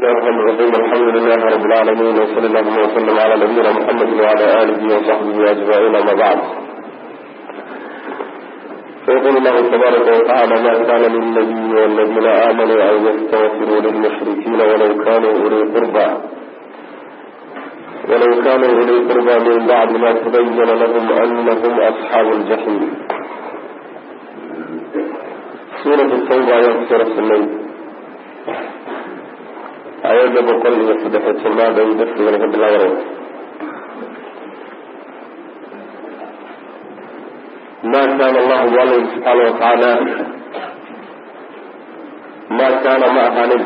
الرحمن الرحيم الحمد لله رب العالمين وصلى الله وسلم على نبينا محمد وعلى آله وصحبه أجمعين أما بعد فيقول الله تبارك وتعالى ما كان للنبي والذين آمنوا أن يستغفروا للمشركين ولو كانوا أولي قربى ولو كانوا أولي قربى من بعد ما تبين لهم أنهم أصحاب الجحيم سورة التوبة يغفر السنين aayadda boqol iyo saddexiy tolnaad ay darsigana ka bilaabanay ma kaana allahu bu alla yihi subxaana watacaala ma kaana ma ahaanin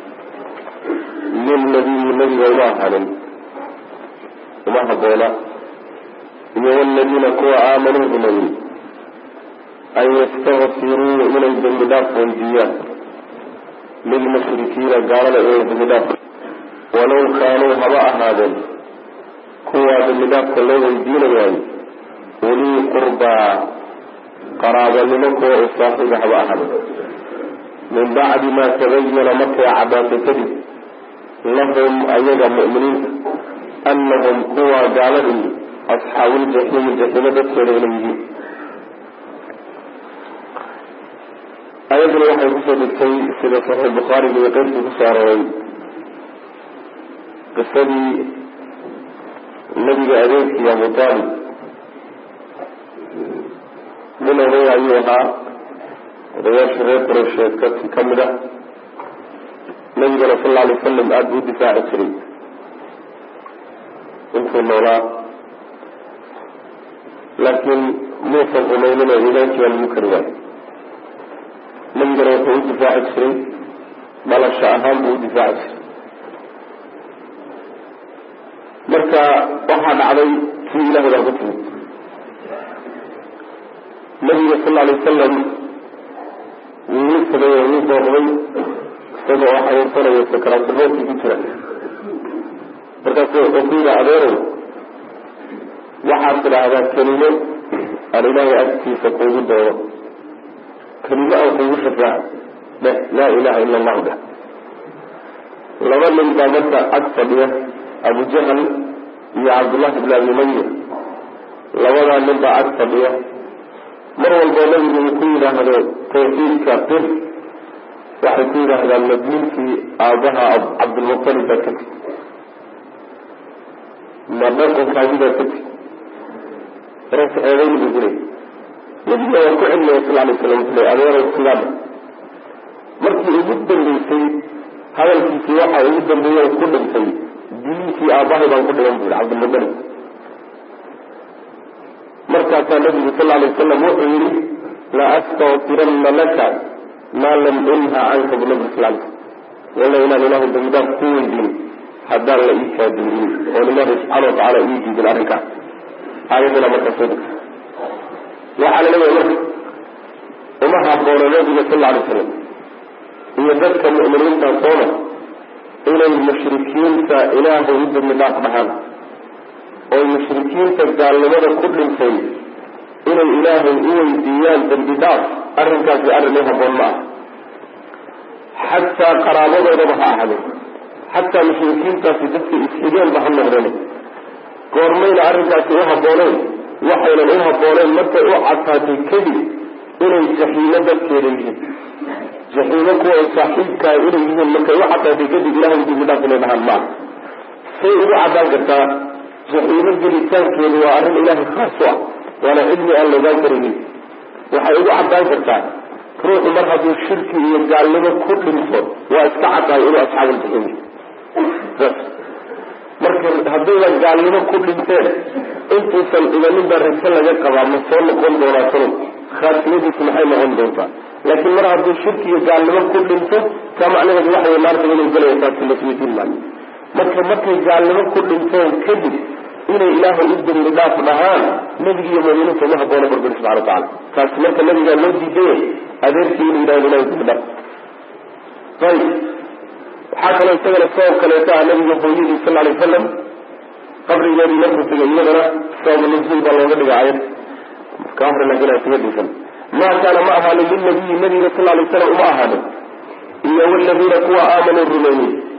lilnabiyi nabiga uma ahaanin uma haboona iyo waladiina kuwa aamanuu rumeeyey an yastakfiruu inay dembi dhaaf weydiiyaan lilmushrikiina gaalada inay dembidhaaf walow kaanuu haba ahaadeen kuwaa dembidhaafka loo weydiinayaay ulii qurbaa qaraabanimo kuwa u saaxiiba haba ahaadeen min bacdi maa tabayana markay caddaatay kadib lahum ayaga mu'miniinta annahum kuwa gaaladii asxaabuuljaxiimi jaxiimo dadkeeda inay yihiin ayaduna waxay kusoo degtay sida saxiix bukhaariga iyo qeyrkii kusoo arooray qisadii nebiga adeerkii abu taalib nin oday ayuu ahaa odayaashii reer qureysheed ka ka mid ah nabigana sal alla alay wasalam aada buu difaaci jiray intuu noolaa laakiin muusan rumaynina iimaankii baa lagu kari waayo nabigana wuxuu u difaaci jiray dhalasho ahaan buu u difaaci jiray marka waxaa dhacday kii ilahay baa ku timid nabiga sal lla alay wasalam wuu u tagay oo wuu booqday isagoo oo xanuunsanaya sakaraatulmowtkii ku jira markaasu wuxuu ku yidhi adeerow waxaad tidhaahdaa kelimo aan ilaahay agtiisa kuugu doono kelimo aan kuugu shafaaco dheh laa ilaha ila allahu dheh laba nin baa marka ag fadhiya abu jahal iyo cabdullahi ibn abi umaya labadaa nin baa ag fadhiya mar walboo nabigu uu ku yidhaahdo tawxiidka qir waxay ku yidhaahdaan madniinkii aabaha cabdulmutalib baa ka tigi ma dhaqankaagi baa ka tigi markaas eedayn buu gulay nabiga waa ku celnaya sal alay slam wuxuu ley adeerow sidaada markii ugu dambeysay hadalkiisii waxa ugu dambeeya ku dhintay diliinkii aabahay baan ku dhigan bui cabdilmutalib markaasaa nabigu sal alay wasalam wuxuu yihi la astaqfiranna laka maa lam unha canka bu nabi sal walla inaan ilaahay dambidaaf ku weydiin haddaan la ii kaadiinin oon ilaahay subxaana watacaala ii diidin arrinkaas aayadana markaa soo degtay waxaa la leeyahay marka uma haboona nabiga sal alay slam iyo dadka mu'miniinta soona inay mushrikiinta ilaahay u dambi dhaaf dhahaan oy mushrikiinta gaalnimada ku dhintay inay ilaahay u weydiiyaan dambi dhaaf arrinkaasi arrin u haboon ma ah xataa qaraabadoodaba ha ahadeen xataa mushrikiintaasi dadka isxigeenba ha noqdeen goormayna arrinkaasi u habooneen waxaynan u habooneen markay u cadtaatay kadib inay jaxiimo dadkeeda yihiin jaxiimo kuwa saaxiibkaa inay yihiin markay u cadtaatay kadib ilahay dambi dhaaf inay dhahaan maa say ugu caddaan kartaa jaxiimo gelitaankeedu waa arrin ilaahay khaas u ah waana cilmi aan laogaan karaynin waxay ugu caddaan kartaa ruuxu mar hadduu shirki iyo gaalnimo ku dhinto waa iska caddahay inuu asxaabuljaxiim saas marka haddaydan gaalnimo ku dhinteen intuusan dhiganin baa rajo laga qabaa ma soo noqon doonaa talow khaatimadiisu maxay noqon doontaa laakiin mar hadduu shirki iyo gaalnimo ku dhinto taa macnaheedu waxa way naarta inay gelaya taasi lasweydiin maayo marka markay gaalnimo ku dhinteen kadib inay ilaahay u dembi dhaaf dhahaan nebiga iyo muuminiinta uma haboona barbari subxana wa tacala taasi marka nabigaa loo diidaya adeerkii inuu yidhahdo ilahay dembi dhaaf ayib waxaa kaloo isagana sabab kaleeto ah nabiga hooyadii sal alay wasalam qabrigeedii markuu tegay iyadana sabab nuzuul baa looga dhigay ayad ka hore laakiin aan sigadiisan maa kaana ma ahaanin lilnabiyi nabiga sal alay wasalam uma ahaanin iyo waladiina kuwa aamanuu rumeeyey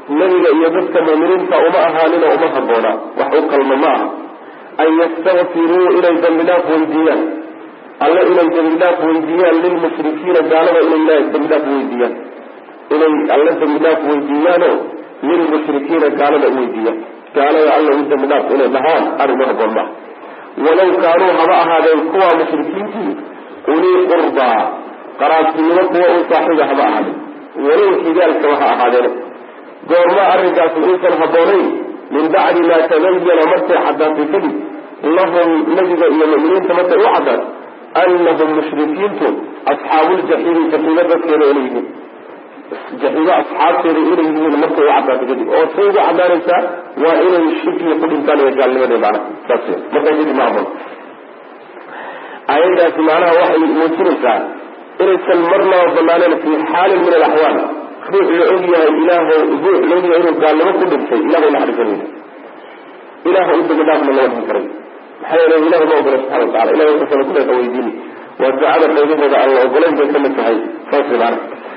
nebiga iyo dadka muuminiinta uma ahaanin oo uma habboona wax u qalma ma aha an yastakfiruu inay dambi dhaaf weydiiyaan alle inay dambi dhaaf weydiiyaan lilmushrikiina gaalada inay ilahay dambi dhaaf weydiiyaan inay alle dambi dhaaf weydiiyaanoo lilmushrikiina gaalada u weydiiyaan gaalada alle u dambi dhaaf inay dhahaan arrin u habboon maaha walaw kaanuu haba ahaadeen kuwa mushrikiintii ulii qurbaa qaraabtinimo kuwa u saaxiiba haba ahaadeen walow xigaalkaba ha ahaadeene goorma arrinkaasi uusan habboonayn min bacdi maa tabayana markay caddaatay kadib lahum nebiga iyo mu'miniinta markay u caddaato annahum mushrikiintu asxaabuuljaxiimi jaxiimo dadkeeda inay yihiin jaxiimo asxaabteeda inay yihiin markay u caddaato kadib oo say ugu caddaanaysaa waa inay shirkiga ku dhintaan iyo gaalnimadii macnaha saas wey markaa kadib ma habboon aayadaasi macnaha waxay muujinaysaa inaysan marnaba banaaneen fi xaalin min alaxwaal ruux la og yahay ilaah ruux la og yahay inuu gaalnimo ku dhintay ilahay naxariisanayna ilaah u dambi dhaafna lama dhihi karay maxaa yeele ilahi ma ogola subxana watacala ilahay wuxuusana ku dheeqa weydiini waa ducada qaybahooda aan la ogolayn bay kamid tahay saas maana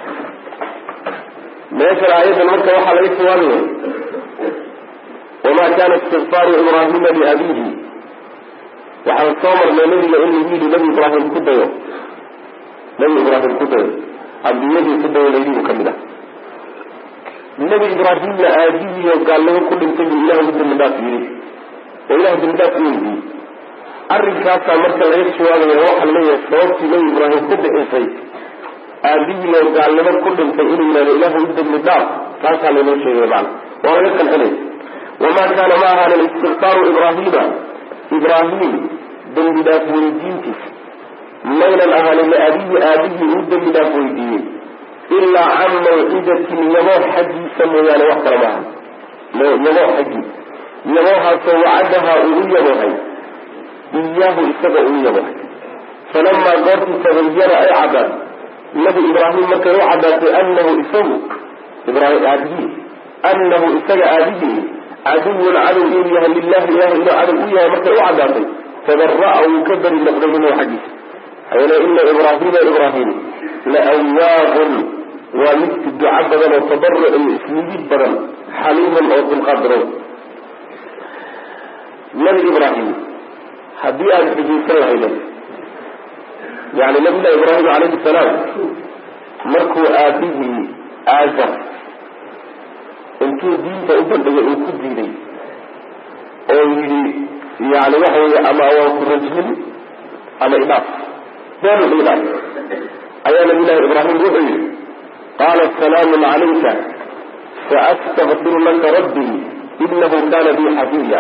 meeshan aayadan marka waxaa laga jawaabaya wamaa kana istikfaaru ibraahima liabiihi waxaan soo marnay nabiga in lagu yidhi nabi ibraahim ku dayo nabi ibraahim ku dayo ambiyadii ku dayo laydibu ka mid ah nebi ibraahimna aadihiiyo gaalnimo ku dhintay buu ilah u dambi dhaaf yidhi oo ilah dambi dhaaf u weydiiyey arrinkaasaa marka laga jawaabaya waxaa laleeyahay sababtii nebi ibraahim ku bixisay aadihiiyo gaalnimo ku dhintay inuu yidhahdo ilah u dambi dhaaf taasaa laynoo sheegaya macana waa laga qancinaya wamaa kaana ma ahaanin istikfaaru ibraahima ibraahim dambi dhaaf weydiintiisa maynan ahaanin liabihi aabihii uu dambi dhaaf weydiiyey ilaa can mawcidatin yaboo xaggiisa mooyaane wax kale maaha yaboo xaggii yaboohaasoo wacadahaa uu u yaboohay iyaahu isaga uu yaboohay falamaa goortii tabayana ay caddaat nabi ibraahim markay u caddaatay anahu isagu ibraahim aabihii anahu isaga aabihii caduwun cadow inuu yahay lilahi ilahi inuu cadow u yahay markay u caddaatay tabara'a wuu ka beri noqday minhu xaggiisa hayale ina ibraahima ibraahim laawaabun waa mid duco badan oo tabaruc iyo ismigid badan xaliiman oo dulqaad badan nabi ibraahim haddii aada xijaysan lahayden yani nabillahi ibraahim calayhi salaam markuu aabihii aazar intuu diinta u bandhigay uu ku diiday oo yidhi yani waxa weeye ama waan ku rajmin ama idhaaf beenu idhaaf ayaa nabilahi ibraahim wuxuu yihi qaala salaamu calayka saastakfiru laka rabbii inahu kana bii xafiya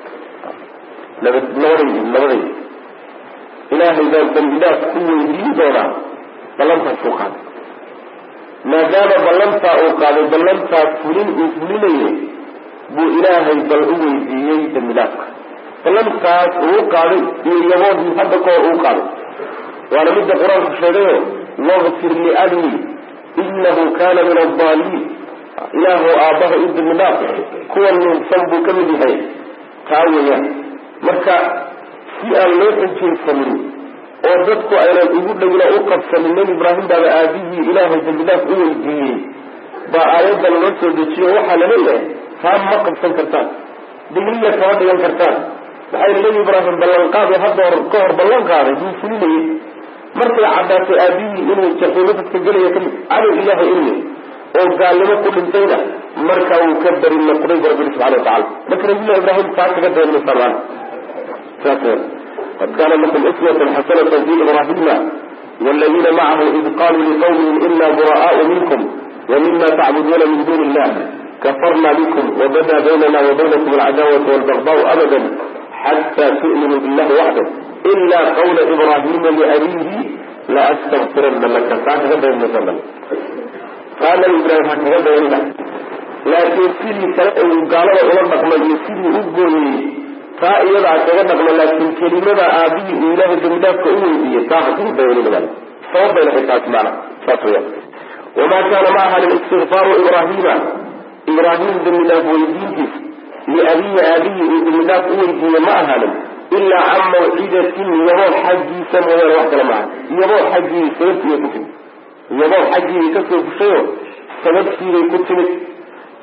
labadaydi labadaydi ilaahay baan dambi dhaaf ku weydiin doonaa ballantaas uu qaaday maadaama ballantaa uu qaaday ballantaa fulin uu fulinayay buu ilaahay bal u weydiiyey dambi dhaafka ballantaas uu qaaday iyo yaboodii hadda kahor uu qaaday waana midda qur-aanku sheegayo waqfir liabii inahu kana min aldaaliin ilaahu aabbaha u dambi dhaaf kuwa nuunsan buu ka mid yahay taa weeyaan marka si aan loo xujaysanin oo dadku aynan ugu dhowna u qabsanin nebi ibraahim baaba aabihii ilaahay dambidaaf u weydiiyey baa aayadan loo soo dejiyo waxaa la leeyahay taa ma qabsan kartaan digriya kama dhigan kartaan maxaa yili nebi ibraahim ballanqaado hadda hor ka hor ballan qaaday buu fulinayay markay caddaatay aabihii inuu jaxiimo dadka gelaya kamid cadow ilaahay inuu oo gaalnimo ku dhintayna markaa wuu ka beri noqday bu rabbi subxana watacala marka nabillahi ibraahim taa kaga dayanmaysaa maana saas qad kana lakum uswatun xasanata fi ibrahima wاladina macahu id qaluu liqawmihim ina bura'aءu minkum wmima tacbuduuna min duni illah kafarna bikum wabada baynana wabaynakum alcadaawatu walbagdaءu abada xata tu'minuu billahi waxdah ila qawla ibrahima liabihi laastakfirana laka taa kaga dayanmaysaa taa nabi ibraahim ha kaga dayanina laakiin sidii kale uu gaalada ula dhaqmay iyo sidii u gooyey taa iyadaa kaga dhaqma laakiin kelimada aabihii uu ilaahay dambidhaafka u weydiiyey taa hakugu dayanina sabab bayna hay taas maana saas weyaan wamaa kaana ma ahanin istikfaaru ibraahima ibraahim dambidhaaf weydiintiis liabihi aabihii uu dambidhaaf u weydiiye ma ahaanin ilaa can mawcidatin yaboo xaggiisa mooyaane wax kale maaha yaboo xaggii sababtiibay ku timid yaboo xaggiibay kasoo fushayo sababtiibay ku timid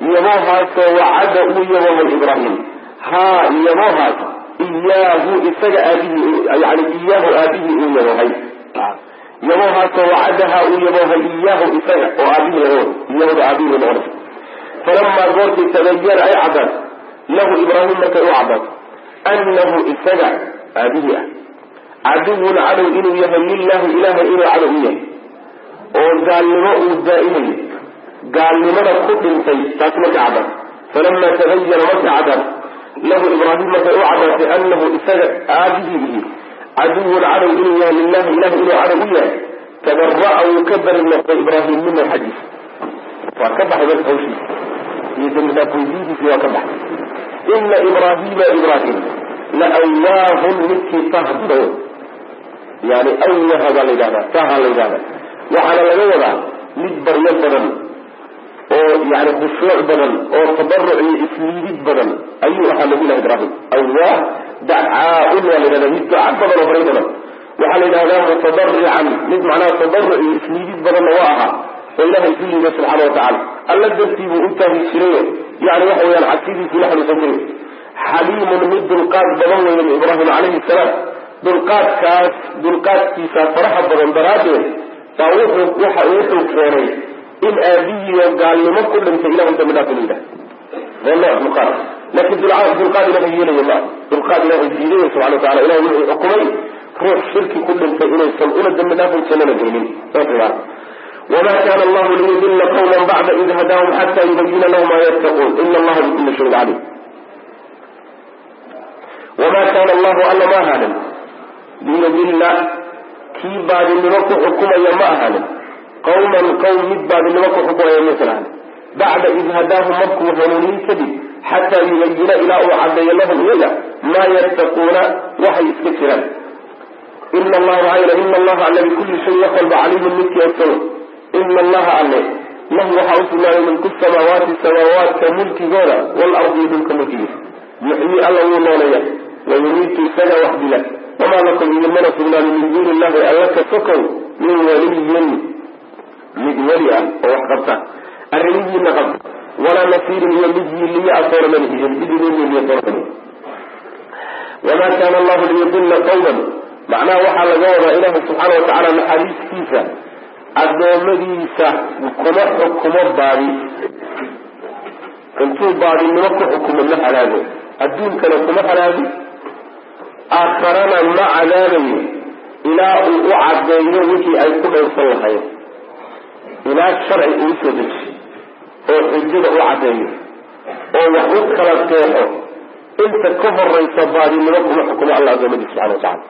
yaboohaasoo wacada uu yaboohay ibraahim haa yaboohaas iyaahu isaga aabihii yani iyaahu aabihii uu yaboohay yaboohaasoo wacadahaa uu yaboohay iyaahu isaga oo aabihii laga wado iyahuda aabihii noqonaysa falamaa goortii tabayana ay caddaad lahu ibraahim markay u caddaad annahu isaga aabihii ah caduwun cadow inuu yahay lilahi ilahay inuu cadow u yahay oo gaalnimo uu daa'imayo gaalnimada ku dhintay taasi markay caddaad falamaa tabayana markay caddaad lahu ibraahim markay u caddaatay anahu isaga aabihii ihi caduwun cadow inuu yahay lilahi ilahi inuu cadow u yahay tabara'a wuu ka bari noqday ibraahim mina xaggiisa waa ka baxay marka hawshiisa iyo dambidhaaf weydiintiisi waa ka baxay ina ibraahima ibraahim la awaahun midkii tahdo yani awaha baa la yidhahdaa taha la yidhahda waxaana laga wadaa mid baryo badan oo yani khushuuc badan oo tabaruc iyo isliidid badan ayuu ahaa nabiyullahi ibraahim awah dacaa-un waa la yidhahda mid duca badan oo baryo badan waxaa la yidhahdaa mutadarican mid macnaha tabaruc iyo isliidid badanna waa ahaa oo ilahay isu liiday subxaana watacala alla dartii buu u taagi jirayo yani waxa weyaan cabsidiisii la xanuusan jiray xaliimun mid dulqaad badan weeye ibraahim calayhi salaam dulqaadkaas dulqaadkiisa faraha badan daraaddeed baa wuxuu waxa wuxuu keenay in aabihiiyo gaalnimo ku dhintay ilahay dambi dhaaf inu yidhaha waa nooc dulqaad laakiin dulqaad dulqaad ilahay yeelaya maa dulqaad ilahay diidaya subxana watacala ilahay wuxuu xukumay ruux shirki ku dhintay inaysan una dambi dhaafin jannana geynin saas wma kana allahu liyudila qawma bacda id hadaahum xata yubayina lahum ma yattaquun ina allaha bikuli shayin calim wama kana allahu alla ma ahaanin liyudila kii baadinimo ku xukumaya ma ahaanin qawman qawm mid baadinimo ku xukumaya maysan ahaanin bacda id hadaahum markuu hanuuniyin kadib xataa yubayina ilaa uu cadeeyo lahum iyaga maa yattaquuna waxay iska jiraan ina allaha maxaa yele ina allaha alla bikulli shayin wax walba caliimun midkii ogsono ina allaha alle lahu waxaa usugnaaday milku samaawaati samaawaadka mulkigooda waalardi dhulka mulkigiisa yuxyii alla wuu nooleeya wayumiitu isaga wax dila wamaa lakum idinmana sugnaaday min duuni illahi alla ka sokow min waliyin mid weli ah oo wax qabta arrimihiina qabta walaa nasiirin iyo mid yiiliya asoona malihiin mid idin yiiliya soona wamaa kaana allahu liyudila qawman macnaha waxaa laga wadaa ilaahi subxaana watacaala naxariistiisa addoommadiisa kuma xukumo baadi intuu baadinimo ku xukumo ma halaago adduunkana kuma halaagi aakharana ma cadaabayo ilaa uu u cadeeyo wixii ay ku dhowrsan lahayen ilaa sharci uu usoo dejiyo oo xujada u cadeeyo oo wax u kala teexo inta ka horaysa baadinimo kuma xukumo alla addoommadiisa subxana watacala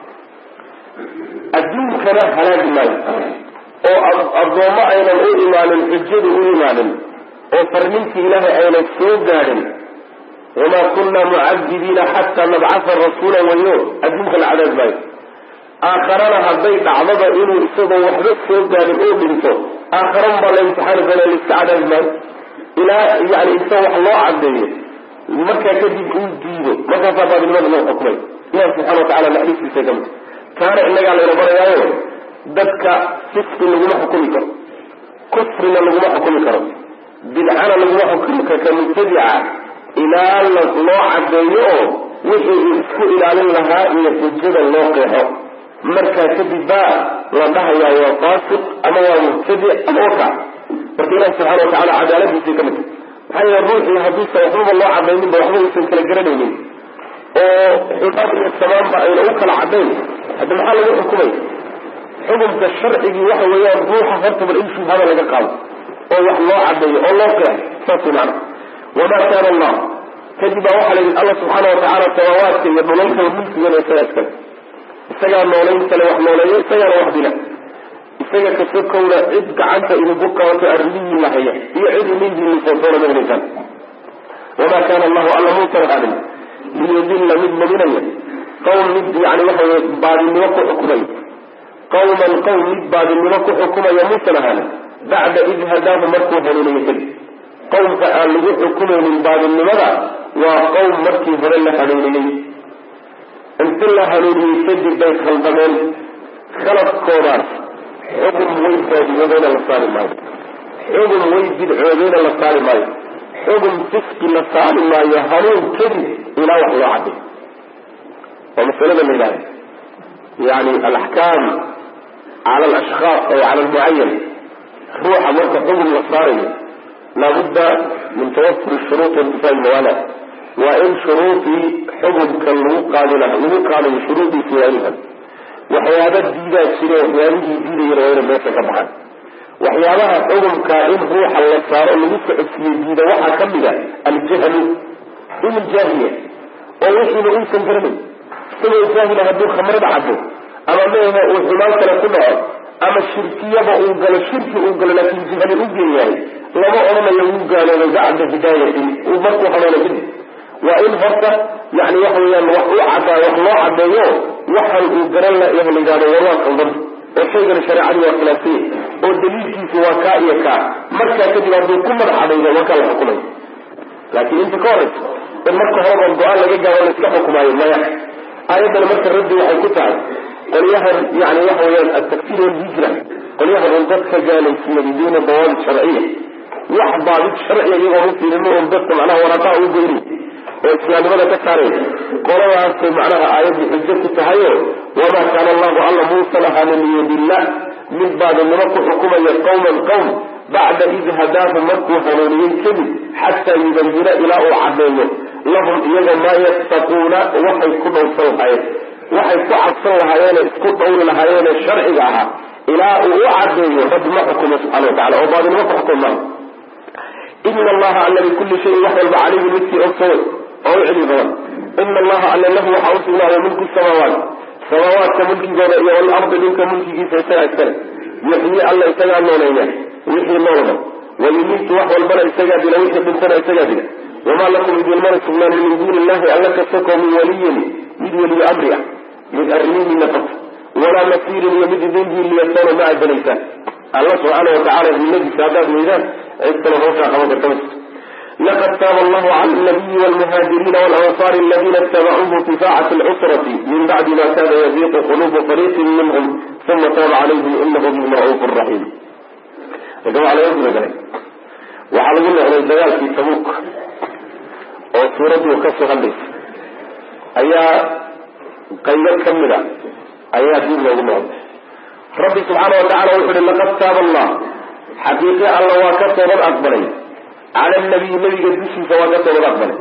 adduunkana halaagi maayo oo addoommo aynan u imaanin xujadu u imaanin oo farninkii ilaahay aynan soo gaadhin wamaa kunna mucadibiina xataa nabcasa rasuula wayo adduunka la cadaab maayo aakharana hadday dhacdaba inuu isagoo waxba soo gaadhin oo dhinto aakharan baa la imtixaani doona laiska cadaabi maayo ilaa yani inta wax loo cadeeyo markaa kadib uu diido markaasaa baadinimada loo xukumay ilahi subxana watacala naxariistiisa kamid taana innagaa layna barayaayo dadka fisqi laguma xukumi karo kufrina laguma xukumi karo bidcana laguma xukumi karo ka mubtadica ilaa loo cadeeyo oo wixii uu isku ilaalin lahaa iyo xujada loo qeexo markaa kadib baa la dhahayaa waa faasiq ama waa mubtadic ama waka marka ilahi subxana watacala cadaaladiisay ka mid tahay maxaa yeele ruuxii hadduusan waxbaba loo cadayninba waxba uusan kala garanaynin oo xumaan iyo samaanba ayna u kala cadayn hadda maxaa lagu xukumay xukunka sharcigii waxa weeyaan ruuxa horta bal in shubhada laga qaado oo wax loo cadeeyo oo loo qeexo saas wey macana wamaa kaana allah kadib baa waxaa la yidhi alla subxaana watacaala samaawaadka iyo dhulalka mulkigana isagaa iskale isagaa noolayn kale wax nooleeyo isagaana wax dila isaga kasokowna cid gacanta idinku qabato arrimihii la haya iyo cid inihiini soosoona ma helaysaan wamaa kaana allahu alla muusan ahaanin liyudilla mid luminaya qawm mid yani waxa weye baadinimo ku xukumay qawman qawm mid baadinimo ku xukumaya muusan ahaanin bacda id hadaahu markuu hanuuniyo kadib qawmka aan lagu xukumaynin baadinimada waa qawm markii hore la hanuuniyey inti la hanuuniyey kadib bay khaldameen khaladkoodaas xugum way baadiyoodeyna la saari maayo xugum way bidcoodeyna la saari maayo xugum fisqi la saari maayo hanuun kadib ilaa wax loo cadday waa masalada la yidhahda yani alaxkaam cala alashkhaas aw cala almucayan ruuxa marka xugum la saarayo laabudda min tawafuri shuruuط intifaa mawaala waa in shuruudii xugumka lagu qaadi laha lagu qaadayo shuruudiisi waa inhan waxyaaba diidaa jire waxyaabihii diidayana waa ina meesha ka baxaan waxyaabaha xugumka in ruuxa la saaro lagu socodsiiyo diida waxaa ka mid a aljahlu inuu jaahiliya oo wixiina uusan garanayn isagoo jaahila hadduu khamrada cabo ama meehe uu xumaan kale ku dhaco ama shirkiyaba uu galo shirki uu galo laakiin jahli u geeyahay lama odhanayo wuu gaaloobay bacda hidaayatin uu markuu hanuuna kadib waa in horta yani waxa weyaan wax u cadaa wax loo cadeeyo waxan uu garan la la yidhahdo warwaa qaldan oo shaygana shareecadii waa khilaafsanya oo daliilkiisu waa kaa iyo kaa markaa kadib hadduu ku madaxadaydo markaa la xukumay laakiin inta ka horeysa in marka horeba go-aan laga gaaro la iska xukumaayo maya aayaddana marka raddi waxay ku tahay qolyahan yani waxa weyaan atakfir walhijra qolyahan un dadka gaalaysiiya biduuna dawaabit sharciya wax baabid sharciya iyagoo u fiirino un dadka macnaha waraaqaha u geyni oo islaamnimada ka saaraya qoladaasay macnaha aayaddu xujo ku tahayo wamaa kaana allahu alla muusan ahaanin liyudilla mid baadinimo ku xukumaya qawman qowm bacda id hadaahu markuu hanuuniyey kadib xataa yubayina ilaa uu cadeeyo lahum iyaga maa yattaquuna waxay ku dhowrsan lahaayeen waxay ku cabsan lahaayeene isku dhowri lahaayeene sharciga ahaa ilaa uu u cadeeyo rabbi ma xukumo subxana wa tacala oo baadinimo ku xukum maaha ina allaha alla bikulli shayin wax walba calayhi midkii ogsowe oo u celi badan ina allaha alla lahu waxaa usugnaaday mulku samaawaat samaawaadka mulkigooda iyo walardi dhulka mulkigiisa isagaa iskale yuxyi alla isagaa nooleeya wixii noolba wayumiitu wax walbana isagaa dila wixii dhintana isagaa dila wamaa lakum idinmana sugnaan min duuni illahi alla ka soko min waliyin mid weliyo amri ah mid arrimihiina qabta walaa nasiirin iyo mid idin hiiliyatoona ma adanaysaan alla subxaana watacala himadiisa haddaad weydaan cid kale hawshaa qaban karta ma jirto laqad taaba allahu cala alnabiyi walmuhaajiriina walansaari aladina itabacuuhu fi saacati alcusrati min bacdi ma kana yaziiqu qulubu fariiqin minhum uma taaba calayhim inahu bihim ra'uufu raxiim marka waxaa laga gudagalay waxaa lagu noqday dagaalkii tabuuk oo suuraddu kasoo hadlaysa ayaa qaybo ka mid a ayaa dib loogu noqday rabbi subxaana wa tacala wuxu uhi laqad taaba allah xaqiiqi alla waa ka toobad aqbalay cala nabiyi nabiga dushiisa waa ka toobad aqbalay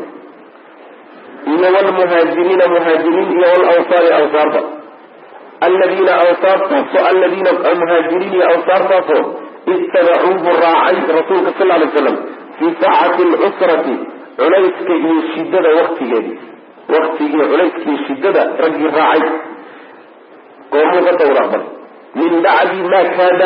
iyo wlmuhaajiriina muhaajiriin iyo walansaari ansaarta aladiina ansaartaasoo aladiina muhaajiriin iyo ansaartaasoo ittabacuuhu raacay rasuulka sal lay slam fii saacati alcusrati culayska iyo shidada waktigeedii waktigii culayskii shidada raggii raacay goormuu ka toobad aqbalay min bacdi maa kaada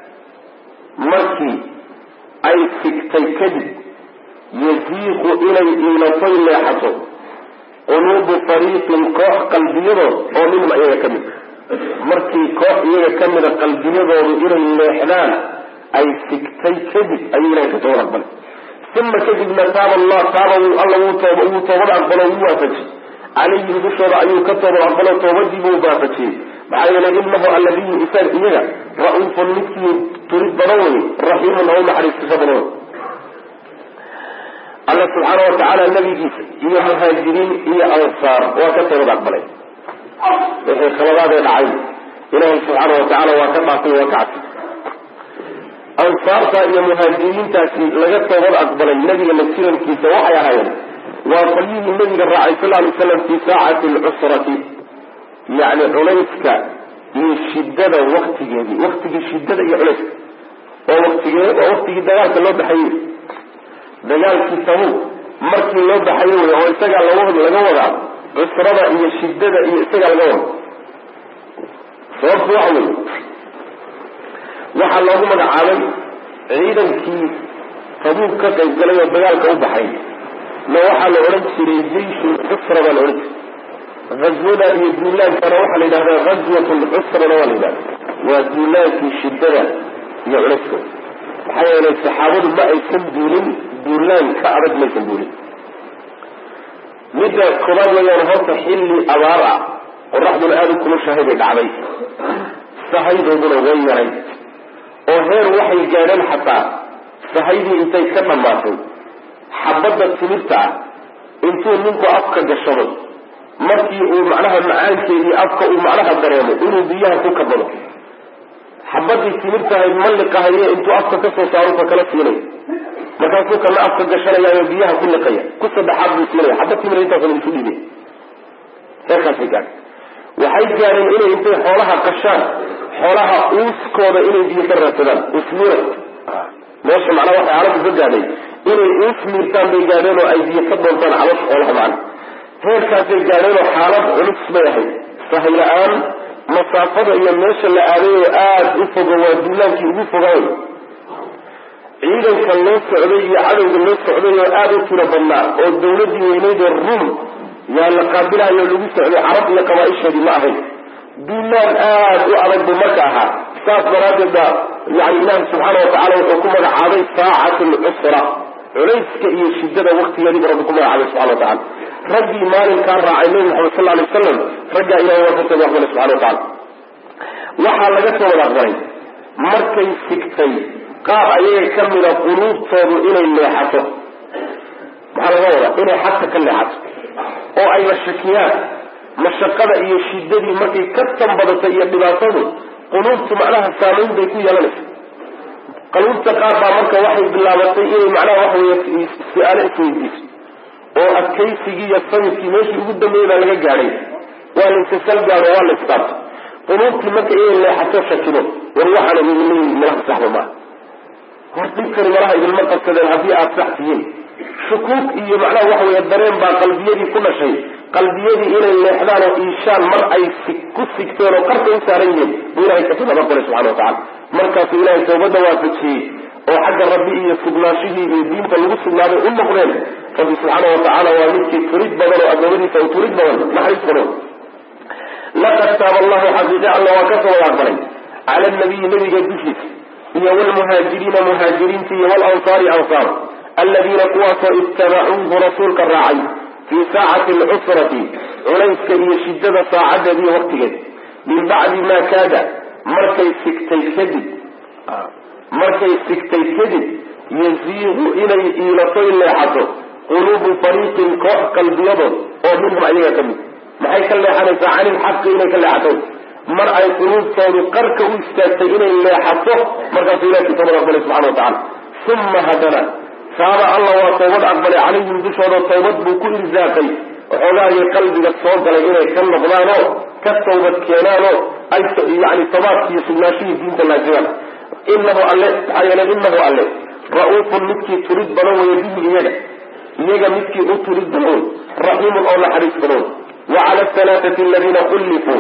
markii ay sigtay kadib yaziiqu inay iilatay leexato quluubu fariiqin koox qalbiyadood oo minhum iyaga ka mid markii koox iyaga ka mida qalbiyadoodu inay leexdaan ay sigtay kadib ayuu ilahay ka toobad aqbalay uma kadibna taaba allah taaba alla wuu toobad aqbalo wuu waafajiyey calayhim dushooda ayuu ka toobad aqbalo toobadii buu waafajiyey maxaa yeelay inahu alladiyu isaga iyaga ra-uufun midkii turid badan wey raxiimun oo naxariisasho badan wey alla subxaana watacaala nabigiisa iyo muhaajiriin iyo ansaar waa ka toobad aqbalay wixii khaladaadee dhacay ilaahay subxaana watacaala waa ka dhaafay waa ka cabsay ansaarta iyo muhaajiriintaasi laga toobad aqbalay nabiga la jirankiisa waxay ahaayeen waa qolyihii nabiga raacay sal lay slam fii saacati alcusrati yacni culayska iyo shidada waktigeedii waktigii shidada iyo culayska oo waktigee waa waktigii dagaalka loo baxayey dagaalkii tabuuk markii loo baxayo wey oo isagaa laga laga wadaa cusrada iyo shidada iyo isagaa laga wada sababtu waxa wey waxaa loogu magacaabay ciidankii tabuuk ka qayb galay oo dagaalka u baxay ma waxaa la odhan jiray jeishu cusra baa la odhan jiray azwada iyo duulaankana waxaa la yidhahdaa azwat lcusrana waa la yidhahda waa duulaankii shidada iyo culayska maxaa yeelay saxaabadu ma aysan duulin duulaan ka adag maysan duulin midda koobaad wayaan horta xilli abaar ah qoraxduna aada u kulushahay bay dhacday sahaydooduna way yaray oo heer waxay gaadheen xataa sahaydii intay ka dhammaatay xabadda timirta ah intuu ninku afka gashado markii uu macnaha macaankeedii afka uu macnaha dareemo inuu biyaha ku kabado xabadii timirtahayd malliqahaye intuu afka kasoo saaro ka kala siinay markaasuu kana afka gashanayaayo biyaha ku liqaya ku saddexaad buu siinaya xabad timir intaasna isu dhiibay heerkaasay gaadhay waxay gaadheen inay intay xoolaha qashaan xoolaha uuskooda inay biyo ka raadsadaan usmira meesha macnaha waxay carabtu ka gaadhay inay uus miirtaan bay gaadheen oo ay biyo ka doontaan calosha xoolaha macna heerkaasay gaadheen oo xaalad culus bay ahayd sahay la-aan masaafada iyo meesha la aaday oo aada u fogo waa duulaankii ugu fogaay ciidanka loo socday iyo cadowga loo socday oo aada u tiro badnaa oo dawladii weyneyd ee rum yaa la qaabilayo lagu socday carab iyo qabaa-isheedii ma ahayn duulaan aada u adag buu marka ahaa saas daraaddeed ba yani ilaahi subxaana watacala wuxuu ku magacaabay saacatu lcusra culayska iyo shidada waktigeediibu rabbi ku magacaabay subxana watacala raggii maalinkaa raacay nabi maxamed sal alay wasalam raggaa ilahay waa kasoo aqbalay subxana watacala waxaa laga soo wada aqbalay markay sigtay qaar ayaga ka mida quluubtoodu inay leexato maxaa laga wadaa inay xagta ka leexato oo ay la shakiyaan mashaqada iyo shidadii markay ka tanbadato iyo dhibaatadu quluubtu macnaha saamayn bay ku yeelanaysa quluubta qaar baa marka waxay bilaabatay inay macnaha waxa wey su-aalo isweydiiso oo adkaysigii iyo samidkii meeshii ugu dambeeyey baa laga gaadhay waa laysasal gaado waa la istaabto quluubtii marka inay leexato shakido war waxaana idinleeyihin malaha saxba maaha hor dhibkani malaha idinma qabsadeen haddii aada sax tihiin shukuuk iyo macnaha waxa weeye dareen baa qalbiyadii ku dhashay qalbiyadii inay leexdaan oo iishaan mar ay ku sigteen oo qarka u saaran yihiin buu ilahay kasi nabad galay subxana watacala markaasuu ilahay tawbadda waafajiyey oo xagga rabbi iyo sugnaashihii iyo diinta lagu sugnaaday u noqdeen rabbi subxaana watacala waa midkii turid badan oo addoomadiisa u turid badan naxariis badan laqad taaba allahu xaqiiqe alla waa ka soo wada aqbalay cala nabiyi nabiga dushiisa iyo wlmuhaajiriina muhaajiriinta iyo walansaari ansaar aladiina kuwaasoo ittabacuuhu rasuulka raacay fii saacati alcusrati culayska iyo shidada saacadeed iyo waqtigeed min bacdi maa kaada markay sigtay kadib markay sigtay kadib yaziiqu inay iilato in leexato quluubu fariiqin koox qalbiyadood oo minhum ayaga ka mid maxay ka leexanaysaa cani ilxaqi inay ka leexato mar ay quluubtoodu qarka u istaagtay inay leexato markaasuu ilahi toobad aqbalay subxana watacala uma hadana taaba alla waa toobad aqbalay calayhim dushooda toobad buu ku irsaaqay waxoogaagii qalbiga soo galay inay ka noqdaanoo ka toobad keenaanoo ay yani tabaadkiiyo sugnaashihii diinta laajimaan inahu alle maxaa yeele inahu alle ra-uufun midkii turid badan weeye bihi iyaga iyaga midkii u turid badan wey raxiimun oo naxariis badan wey wa cala alhalaathati aladiina kullifuu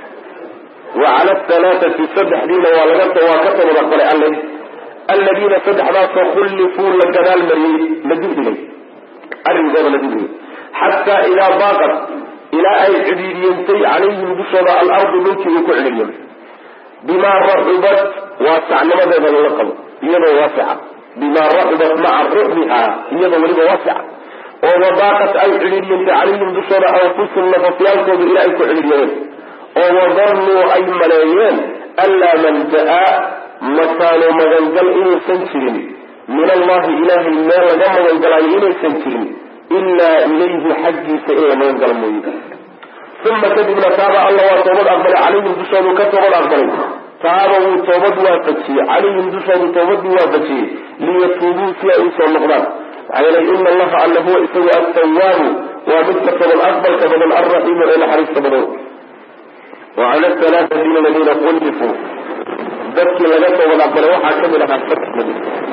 wa cala alhalaathati saddexdiina waa laga waa ka toobad aqbalay alle aladiina saddexdaasoo kullifuu la gadaal mariyey la dibdhigay arrinkooda la dibdhigay xataa idaa baaqat ilaa ay cidhiidiyantay calayhim dushooda alardu dhulkii uu ku cidhiidiyamay bimaa raxubat waasacnimadeeda lala qabo iyadoo waasica bimaa raxubat maca ruxbiha iyadoo weliba waasica oo wadaaqat ay cidhiidiyantay calayhim dushooda anfusum nafafyaalkooda ilaa ay ku cidhiidiyameen oo wadannuu ay maleeyeen anlaa malja-a makaano magangal inaysan jirin min allahi ilaahay meel laga magangalaayo inaysan jirin ilaa ilayhi xaggiisa in la magangalo mooye uma kadibna taaba alla waa toobad aqbalay calayhim dushoodu ka toobad aqbalay taaba wuu toobad waafajiyey calayhim dushoodu toobadii waafajiyey liyatuubuu si ay usoo noqdaan maxaa yeelay ina allaha alla huwa isagu attawaabu waa midka toobad aqbalka badan alraxiimu ee naxariista badan wacala alaaati aladiina qullifuu dadkii laga toobad aqbalay waxaa kamid ahaa saddex nabi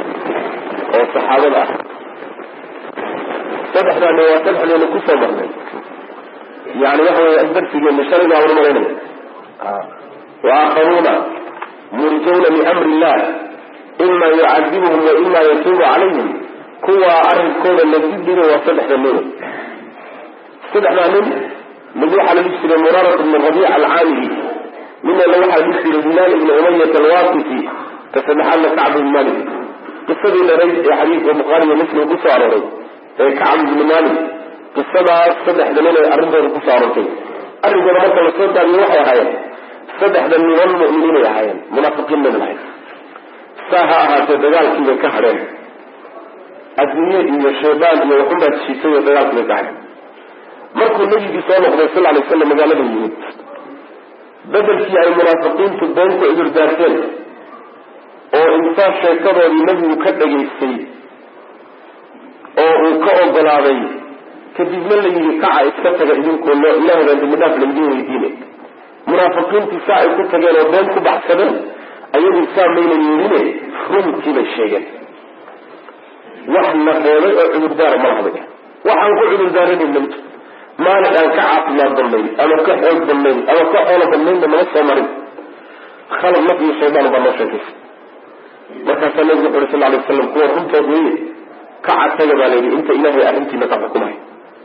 oo saxaabada ah saddexdaani waa saddexdeenu kusoo marnay yani waxa wey darsigeena shalayna aan umalaynaya waakharuuna murjawna liamri illah ima yucadibuhum wa ima yatuubu calayhim kuwaa arrinkooda la dibdhigo waa saddexda nin saddexdaa nin mid waxaa la dhihi jiray muraarat bn rabiic alcaamili midna waxaa la dhihi jiray hilaal ibn umayat alwaqisi ka saddexaadna kacb ibn malik qisadii dhereyd ee xadiidka bukhaari iyo muslim kusoo arooray ee kacb ibni malik qisadaas saddexda nin ay arrintooda kusoo aroortay arrinkooda marka lasoo daadiyo waxay ahaayeen saddexda niman mu'miniinay ahaayeen munaafiqiin mayna lahayn saa ha ahaatee dagaalkiibay ka hadheen adduunye iyo shaydaan iyo waxunbaa jiitay oo dagaalku bay kacay markuu nebigii soo noqday sal alay slam magaalada yimid bedelkii ay munaafiqiintu been ku cudurdaarteen oo intaa sheekadoodii nebigu ka dhagaystay oo uu ka ogolaaday kadibna la yidhi kaca iska taga idinkoo loo ilahay baan dambi dhaaf laydin weydiinay munaafiqiintii saa ay ku tageen oo been ku baxsadeen ayagu saa mayna yeeline runtii bay sheegeen wax la reebay oo cudurdaara ma lahday waxaan ku cudurdaaranayna mito maalin aan ka caafimaad badnayn ama ka xoog badnayn ama ka xoolo badnaynna nama soo marin khalad naf iyo shaydaan baa noo sheekaysa markaasaa nabigu wuxu uhi sal alay waslam kuwa runtood weye kaca taga baa layidhi inta ilaahay arrintiina ka xukumay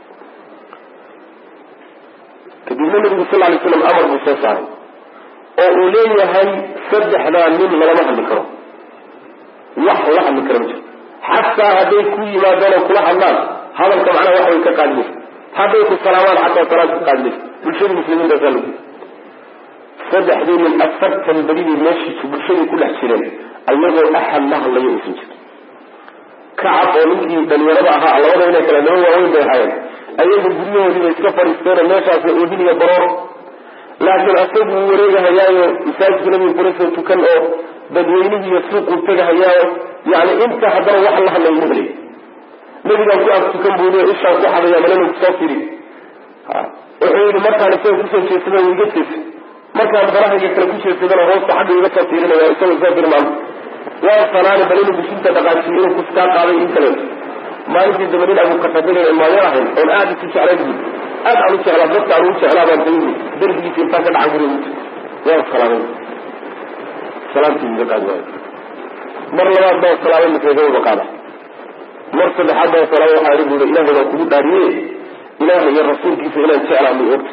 kadibna nabigu sal lay slam amar buu soo saaray oo uu leeyahay saddexdaa nin lagama hadli karo wax la hadli karo ma jiro xataa hadday ku yimaadaan oo kula hadlaan hadalka macnaha wax way ka qaadimaysa hadday ku salaamaan xataa salaad ka qaadimaysa bulshada muslimiintaasaa lagu saddexdii nin afartan berigii meeshiisu bulshadii ku dhex jireen ayagoo axad la hadlayo uusan jirin kacab oo ninkii dhalinyarada ahaa labada inay kale naba waaweyn bay ahaayeen ayagu guryahoodii bay iska fadhiisteenoo meeshaasay oodiniya baroor laakiin asagu uu wareegahayaayo masaajidka nabiga kula soo tukan oo dadweynihiiyo suuquu tegahayaayo yani inta haddana wax la hadlayo ma helay nabigaan ku ag tukan buu le ishaan ku xadaya malena kusoo firi wuxuu yidhi markaan isaga kusoo jeedsada iga jeesa markaan barahayga kale ku jeedsadana hoosta xagga iga soo fiirinaya isagoo soo firmaan waa salaani bal inuu bishinta dhaqaajiyo inuu kuskaa qaaday in kale maalintii dambe nin abukatadin imaayo ahayn oon aada isu jeclayn bu aad aan u jeclaa dadka aan ugu jeclaa baan tayi darbigiisa intaan ka dhacan guriga waa salaamay salaamtii iga qaadi waayo mar labaad baa salaamay maseegaba qaada mar saddexaad baa salaamay waxaa ihi buuri ilaahay baa kugu dhaariye ilaahay iyo rasuulkiisa inaan jeclaa may ogta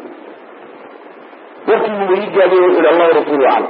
warkii buu ii gaabiyey wuxu ihi allahu rasuulu aclam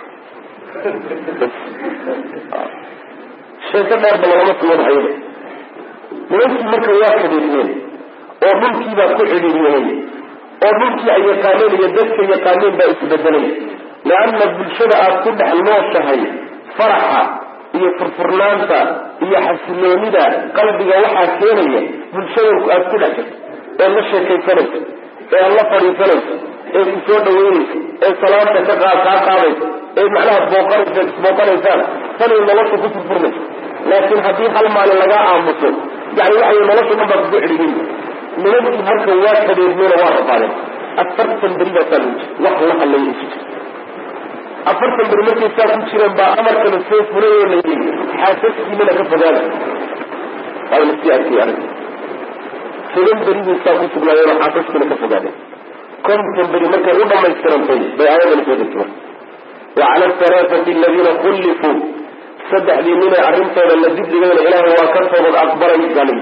sheeko dheerba lagama sii wadaxayaba nimankii marka waa kadeedmeen oo dhulkii baa ku cidhiiriyeen oo dhulkii ay yaqaaneen iyo dadka yaqaaneen baa isbedelay leanna bulshada aad ku dhex nooshahay faraxa iyo furfurnaanta iyo xasiloonida qalbiga waxaa keenaya bulshada aad ku dhex jirto ee la sheekaysanayso ee aad la fadhiisanayso ee ku soo dhaweynayso ee salaanta ka kaa kaa qaadayso ee macnaha booqanaysa isbooqanaysaan tanay nolosha ku furfurmayso laakiin haddii hal maalin lagaa aamuso yani waxay nolosha dhan baa kugu cidhigin nimankii halka waa kadeedmeena waa rafaadeen afartan beri baasaa lagu jira wax la hadlaya isu jira afartan beri markay saa ku jireen baa amarkana soo fulay oo la yidhi xaasaskiinana ka fogaada waa lasii arkay arag toban beri bay saa ku sugnaayeen oo xaasaskiina ka fogaadeen konton beri markay u dhamaystirantay bay aayadana soo degtay wacala alhalaathati aladiina kullifuu saddexdii ninay arrintooda la dibdhigayna ilaahay waa ka toobad aqbalay baalay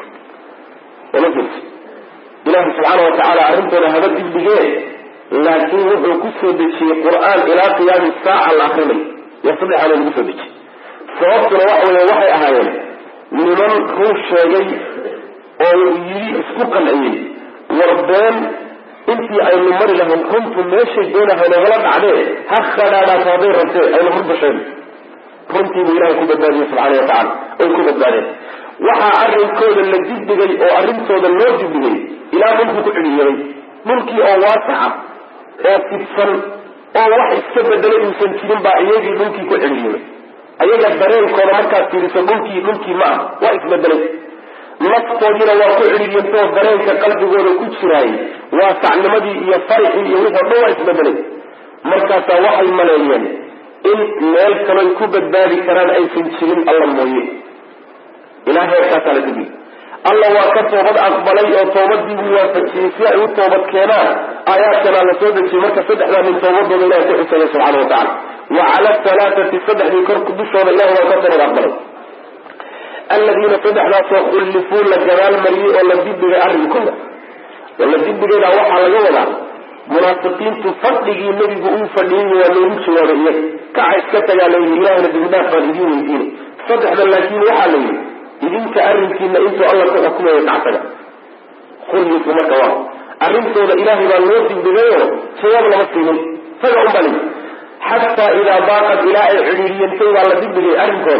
wala jirto ilaahay subxaana watacaala arrintooda haba dibdhigee laakiin wuxuu ku soo dejiyey qur-aan ilaa qiyaami saaca la akrinay yaa saddexaana lagu soo dejiyey sababtuna waxa weeye waxay ahaayeen niman ruu sheegay oo yidhi isku qanciyey war been intii aynu mari lahayn runtu meeshay doonahay nagala dhacdee ha khadhaadhaato hadday rabtee aynu runta sheegno runtii buu ilahay ku badbaadiyey subxaana watacala oy ku badbaadeen waxaa arrinkooda la dibdhigay oo arrintooda loo dibdhigay ilaa dhulku ku cidhiiyaday dhulkii oo waasaca oo fidsan oo wax iska bedelay uusan jirin baa iyagii dhulkii ku cidhiiyay ayaga dareenkooda markaad fiiriso dhulkii dhulkii ma ah waa isbedelay naftoodiina waa ku cidhiiryantoo dareenka qalbigooda ku jiraayay waasacnimadii iyo farixii iyo wixii o dhan waa isbedelay markaasaa waxay maleeyeen in meel kaloy ku badbaadi karaan aysan jirin alla mooye ilaa heerkaasaa la digi alla waa ka toobad aqbalay oo toobadii buu waafajiyey si ay u toobad keenaan aayaadkanaa la soo dejiyey marka saddexdaa nin toobadooda ilahay ku xusaya subxana wa tacala wa cala alhalaathati saddexdii kor dushooda ilahay waa ka toobad aqbalay aladiina saddexdaasoo khullifuu la gadaal mariyey oo la dibdhigay arrinkooda oo la dibdhigaydaa waxaa laga wadaa munaafiqiintu fadhigii nebigu uu fadhiyey waa loogu jawaabay iyaga kaca iska tagaa la yidhi ilahna dibidhaaf baan idiin weydiinay saddexda laakiin waxaa la yidhi idinka arrinkiina intuu alla ku xukumayo kactaga khullifu marka waa arrintooda ilaahay baa loo dibdhigayo jawaab lama siinin saga un baa layidhi xataa idaa baaqad ilaa ay cidhiiriyantay baa la dibdhigay arrinkooda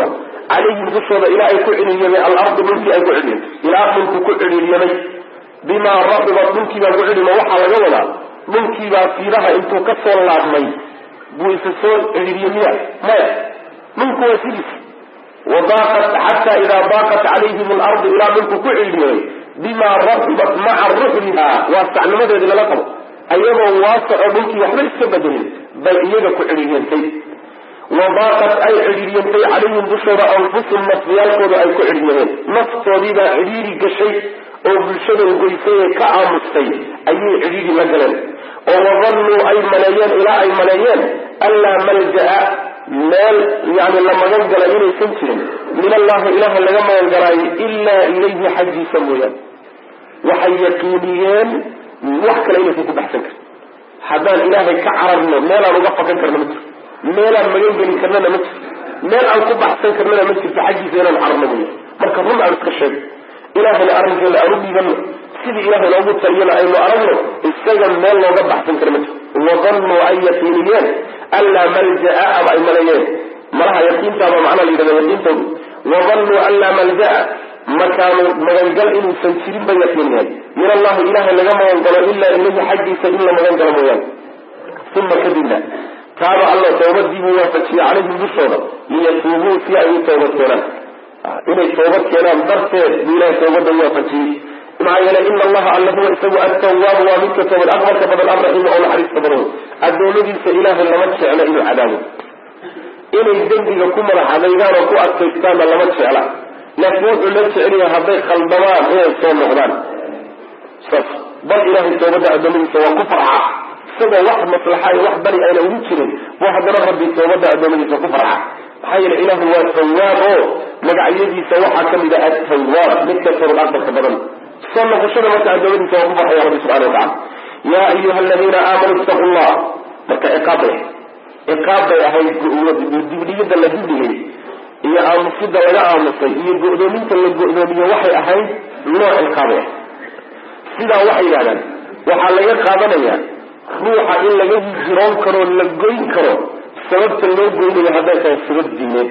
calayhim dushooda ilaa ay ku cidhiiryamay alardu dhulkii ay ku cidhiirtay ilaa dhulku ku cidhiiryamay bimaa rabibat dhulkiibaa ku cidhima waxaa laga wadaa dhulkiibaa fiidaha intuu ka soo laabmay buu isa soo cidhiiryamiya maya dhulku waa sidiis wadaaqat xataa idaa daaqat calayhim alardu ilaa dhulku ku cidhiiryamay bimaa rabibat maca ruxliha waa sacnimadeedii lala qabo ayagoo waasaco dhulkii waxba iska bedelin bay iyaga ku cidhiiryantay wadaaqat ay cidhiiryantay calayhim dushooda anfusum nafsiyaalkooda ay ku cidhiiryameen naftoodiibaa cidhiiri gashay oo bulshada goysay ee ka aamustay ayay cidhiiri la galeen oo wadannuu ay maleeyeen ilaa ay maleeyeen anlaa malja'a meel yani la magan gala inaysan jirin min allahi ilaha laga magan galaayo ilaa ilayhi xaggiisa mooyaane waxay yaqiiniyeen wax kale inaysan ku baxsan karin haddaan ilaahay ka cararno meelaan uga fakan karna ma jirto meelaan magan gelin karnana ma jirto meel aan ku baxsan karnana ma jirto xaggiisa inaan cararno mooya marka run aan iska sheego ilaahayna arrinkeena aan u dhiibanno sidii ilaahay loogu taliyana aynu aragno isaga meel looga baxsan kara ma jirto wadannuu ay yaqiiniyeen anlaa malja'a ama ay maleeyeen malaha yaqiintaaba macnaa la yidhahda yaqiintoodu wadannuu anlaa malja'a makaanu magangal inuusan jirin bay yaqiiniyeen min allahi ilahay laga magan galo ilaa ilayhi xaggiisa in la magan galo mooyaane uma kadibna taaba alla toobadiibuu waafajiyey calayhim dushooda liyatuubuu si ay u toobad keenaan inay toobad keenaan darteed buu ilahay toobada waafajiyey maxaa yeelay ina allaha alla huwa isagu attawaabu waa midka toobad aqbalka badan alraxiimu oo naxariista badan adoomadiisa ilaahay lama jeclo inuu cadaabo inay dembiga ku madax adaygaan oo ku adkaystaanna lama jecla laakiin wuxuu la jecelyahay hadday khaldamaan inay soo noqdaan saas bal ilahay toobadda adoomadiisa waa ku farxa isagoo wax maslaxa iyo wax bari ayna ugu jirin buu haddana rabbi toobadda adoomadiisa ku farxa maxaa yeele ilaahu waa tawaab oo magacyadiisa waxaa kamid ah atawaab midka toobad aqbalka badan soo noqoshada marka adoomadiisa waa ku farxaya rabbi subxana watacala yaa ayuha aladiina aamanuu ittaqu llah marka ciqaab bay ciqaab bay ahayd dibdhigida la dibdhigay iyo aamusida laga aamusay iyo go'doominta la go'doomiyo waxay ahayd nooc ciqaabay ah sidaa waxay yidhahdaan waxaa laga qaadanayaa ruuxa in laga hijiroon karo la goyn karo sababta loo goynayo hadday tahay sabab diineed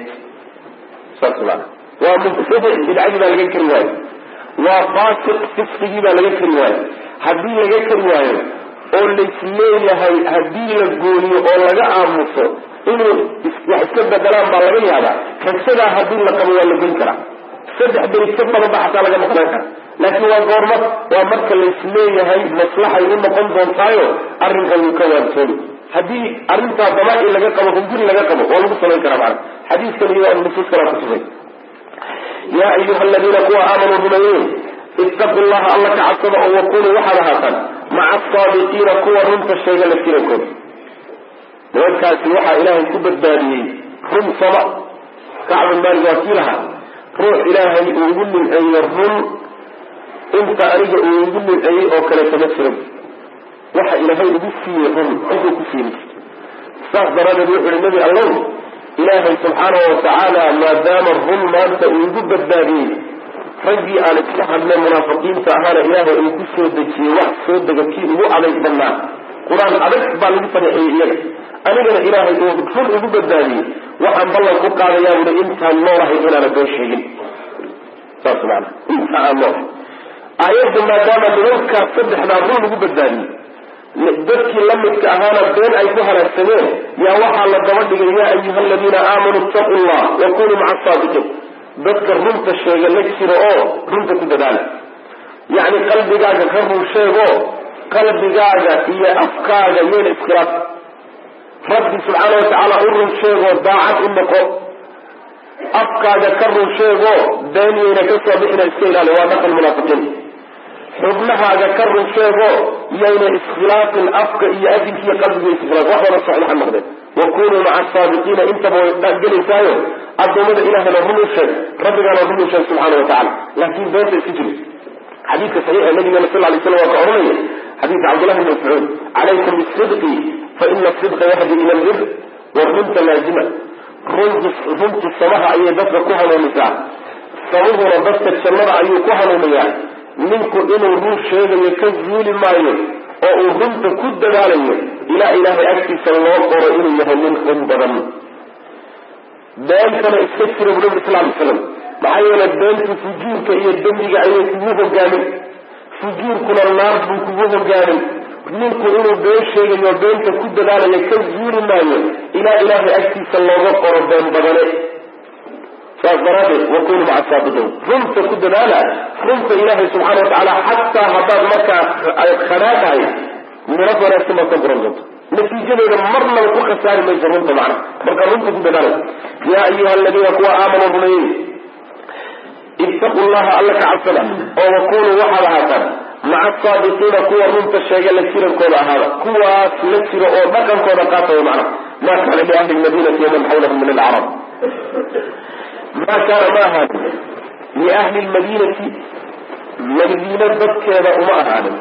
saas maana waa mubtadic bidcadii baa laga kari waayo waa faasiq fisqigii baa laga kari waayo haddii laga kari waayo oo laisleeyahay haddii la gooniyo oo laga aamuso inuu wax iska bedelaan baa laga yaabaa rasadaa haddii la qabo waa la goyn karaa saddex beri ka badan ba xataa laga maqnaan kara laakiin waa goorma waa marka laisleeyahay maslaxay u noqon doontaayo arrinkan wuu ka waantoobi haddii arrintaa damaaci laga qabo hunguri laga qabo waa lagu samayn karaa macana xadiiskan iyo nusuus kalaa kutusay yaa ayuha aladiina kuwa aamanuu rumeeyeen ittaqu llaha alla ka cabsada oo wakunuu waxaad ahaataan maca asaadiqiina kuwa runta sheega la jirankooda nimankaasi waxaa ilaahay ku badbaadiyey run sama kacbu maalik waa kii lahaa ruux ilaahay uu ugu nimceeyo run inta aniga uu igu nimceeyey oo kaleeto ma jiro waxa ilaahay ugu siiyey run intuu ku siiyey saas daraaddeed wuxu uhi nebi allow ilaahay subxaanahu watacaala maadaama run maanta uu igu badbaadiyey raggii aan isla hadleen munaafiqiinta ahaana ilaahay uu ku soo dejiyey wax soo dega kii ugu adayg badnaa qur-aan adag baa lagu fadexeeyey iyaga anigana ilaahay uu run ugu badbaadiyey waxaan ballan ku qaadayaa buli intaan noolahay inaana been sheegin saas maana inta aan noolahay aayadda maadaama nimankaas saddexdaa run ugu badbaadiyey dadkii la midka ahaana been ay ku halaagsameen yaa waxaa la daba dhigay yaa ayuha aladiina aamanuu ittaqu llah wa kunuu maca asaadiqiin dadka runta sheega la jiro oo runta ku dadaala yacni qalbigaaga ka run sheego qalbigaaga iyo afkaaga yeena iskhilaaf rabbi subxaana watacaala u run sheegoo daacad u noqo afkaaga ka run sheego beeniyeyna ka soo bixina iska ilaali waa dhaqan munaafiqiin xubnahaaga ka run sheego yayna iskhilaafin afka iyo adinka iyo qalbiga iskhilaaf wax wada saxiixa noqdeen wa kunuu maca asaadiqiina intaba way dhaagelaysaayo addoommada ilahayna run u sheeg rabbigaana run u sheeg subxaana wa tacala laakiin beenta iska jiri xadiidka saxiixa nabigana sal lay slam waa ka ohanaya xadiidka cabdullahi bn mascuud calaykum bisidqi fa ina asidqa yahdi ila albir wa runta laazima runtu samaha ayay dadka ku hanuunisaa samuhuna dadka jannada ayuu ku hanuuniyaa ninku inuu run sheegayo ka zuuli maayo oo uu runta ku dadaalayo ilaa ilaahay agtiisa loo qoro inuu yahay nin run badan beentana iska jira bu nabi sal lay slam maxaa yeele beentu fujuurka iyo dembiga ayay kugu hogaamin fujuurkuna naar buu kugu hogaamin ninku inuu been sheegayo beenta ku dadaalayo ka zuuli maayo ilaa ilaahay agtiisa looga qoro been badane saas daraadeed wakunu maca saadiqiin runta ku dadaala runta ilaahay subxaana watacaala xataa haddaad markaa khadhaa tahay miro wanaagsan baad ka guran doonto natiijadeeda marnaba ku khasaari mayso runta macna marka runta ku dadaala yaa ayuha aladiina kuwa aamanuu rumeeyey ittaqu llaha alla ka cabsada oo wakunuu waxaad ahaataan maca asaadiqiina kuwa runta sheega la jirankooda ahaada kuwaas la jiro oo dhaqankooda qaata way macna ma kaana liahli lmadinati waman xawlahum min alcarab ma kaana ma ahaanin liahli lmadinati madiina dadkeeda uma ahaanin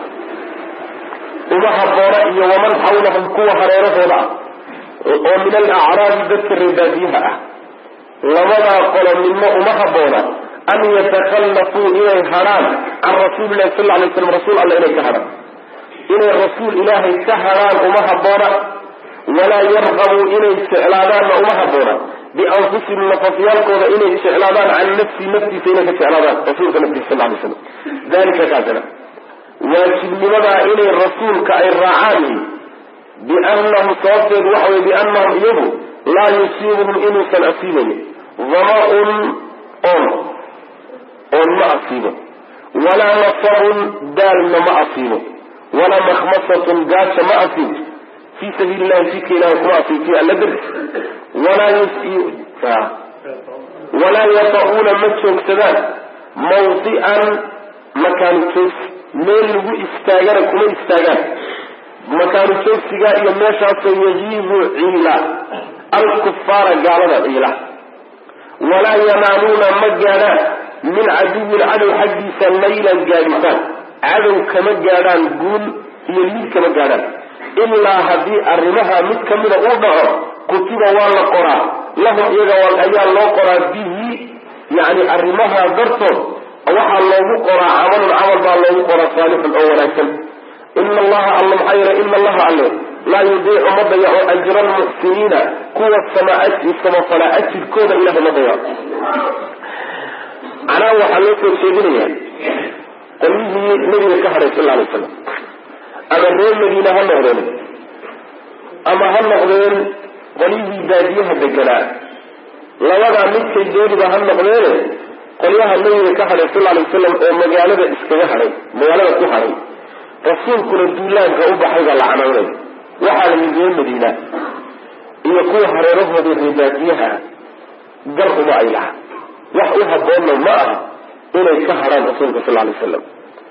uma haboona iyo waman xawlahum kuwa hareerahooda ah oo min alacraabi dadka reebaadiyaha ah labadaa qolo midna uma haboona an yatakallafuu inay hadhaan can rasuuli lahi sal lay slam rasuul alla inay ka hadhaan inay rasuul ilaahay ka hadhaan uma haboona walaa yarqabuu inay jeclaadaanna uma haboona bianfusihim nafafyaalkooda inay jeclaadaan can nafsi naftiisa inay ka jeclaadaan rasuulka naftiisa sal lay slam dalika kaasina waajibnimadaa inay rasuulka ay raacaan biannahum sababteedu waxa weye biannahum iyagu laa yusiibuhum inuusan asiibayn dama-un on oon ma asiibo walaa nasabun daalna ma asiibo walaa makhmasatun gaaja ma asiibo fii sabiili llahi jidka ilahay kuma asiibti alla darti walaa walaa yata-uuna ma joogsadaan mawdi'an makaanu joogsi meel lagu istaagana kuma istaagaan makaanu joogsigaa iyo meeshaasoo yajiibu ciila alkufaara gaalada ciila walaa yanaaluuna ma gaadhaan min caduwin cadow xaggiisa laylan gaadhitaan cadow kama gaadhaan guul iyo liid kama gaadhaan ilaa haddii arrimaha mid kamida uu dhaco kutiba waa la qoraa lahum iyaga ayaa loo qoraa bihi yani arrimaha dartood waxaa loogu qoraa camalun camal baa loogu qoraa saalixun oo wanaagsan ina allaha alla maxaa yeele ina allaha alle laa yudiicu ma dayaco ajra almuxsiniina kuwa samafala ajirkooda ilahay ma dayaco macnaha waxaa loo soo jeedinayaa qolyihii nabiga ka hadhay sal alay slam ama reer madiina ha noqdeen ama ha noqdeen qolyihii baadiyaha deganaa labadaa midkay dooniba ha noqdeene qolyaha nabiga ka hadhay sal alay wasalam oo magaalada iskaga hadhay magaalada ku hadhay rasuulkuna duulaanka u baxay baa la canaynay waxaa la yidhi reer madiina iyo kuwa hareerahooda reebaadiyaha gar uma ay laha wax u haboonna ma aha inay ka hadhaan rasuulka sal alay wasalam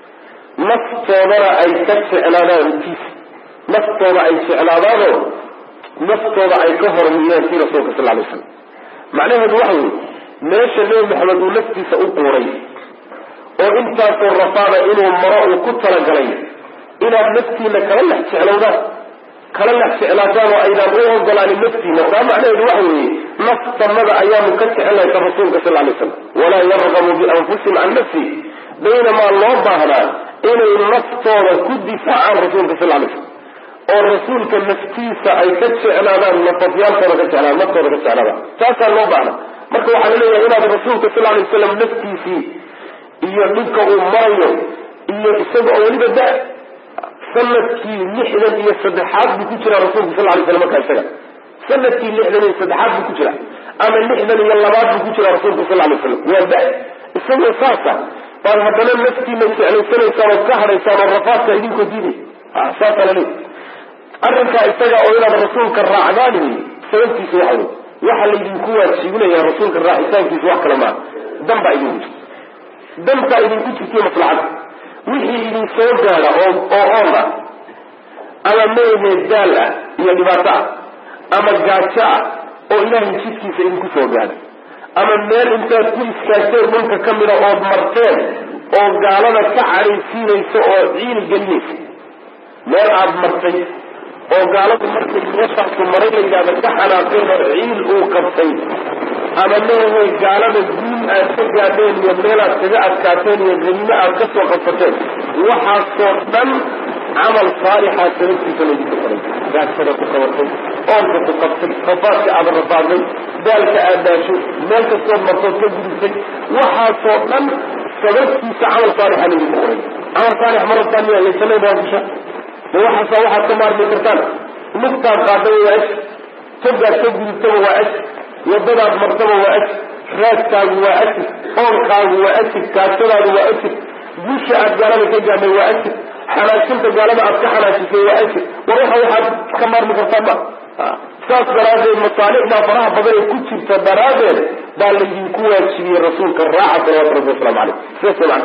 naftoodana ay ka jeclaadaan tiis naftooda ay jeclaadaanoo naftooda ay ka hormariyaan kii rasuulka sal alay wasalam macnaheedu waxa weye meesha nebi maxamed uu naftiisa u quuray oo intaasoo rafaada inuu maro uu ku talagalay inaad naftiina kala lex jeclowdaan kala lex jeclaataan oo aydaan u ogolaanin naftiina taa macnaheedu waxa weeye naftanada ayaanu ka jecelnahay ka rasuulka sal lay slam walaa yarqabu bianfusihim can nafsi baynamaa loo baahnaa inay naftooda ku difaacaan rasuulka sal lay slam oo rasuulka naftiisa ay ka jeclaadaan nafafyaalkooda ka jeclaadaan naftooda ka jeclaadaan taasaa loo baahna marka waxaa la leeyahay inaad rasuulka sal lay wasalam naftiisii iyo dhibka uu marayo iyo isaga oo weliba da sanadkii lixdan iyo saddexaad buu ku jira rasuulka sal lay slam markaa isaga sanadkii lixdan iyo saddexaad buu ku jira ama lixdan iyo labaad buu ku jira rasuulka sal lay slam waa da isagoo saasa baad haddana naftiina jeclaysanaysaan oo ka hadhaysaan oo rafaadka idinkoo diiday saasaa la leeyahy arrinkaa isaga oo inaad rasuulka raacdaan sababtiisa waxa wey waxaa laydinku waajibinaya rasuulka raacitaankiisa wax kale maaha dan baa idinku jirta dantaa idinku jirtaiyo maslaxada wixii idin soo gaada oo oo oon ah ama meehee daal ah iyo dhibaato ah ama gaajo ah oo ilaahay jidkiisa idinku soo gaada ama meel intaad ku iskaagteen dhulka ka mida ood marteen oo gaalada ka cadhaysiinaysa oo ciil gelinaysa meel aada martay oo gaaladu markay meeshaasu maray la yidhahda ka xanaaqeen oo ciil uu qabtay ama meehe gaalada guul aad ka gaadheen iyo meel aad kaga adkaateen iyo ganimo aad ka soo qabsateen waxaasoo dhan camal saalixa sababtiisa laydinku qoray gaajada ku qabatay oonka ku qabtay rafaadka aada rafaaday daalka aad daasho meel kastood martood ka gudubtay waxaasoo dhan sababtiisa camal saalixa laydinku qoray camal saalix ma rabtaan miya laysanayn baa kusha ma waxaasa waxaad ka maarmi kartaan lugtaad qaadaba waa aj togaad ka gudubtaba waa aj wadadaad martaba waa aj raadkaagu waa ajir oonkaagu waa ajir kaasadaadu waa ajir guusha aad gaalada ka gaadhay waa ajir xanaajinta gaalada aad ka xanaajisay waa ajir war waxa waxaad ka maarmi kartaan ma saas daraaddeed masaalixdaa faraha badan ee ku jirta daraaddeed baa laydinku waajibiyey rasuulka raaca salawatu rabbi waslamu caleyh sidaas macna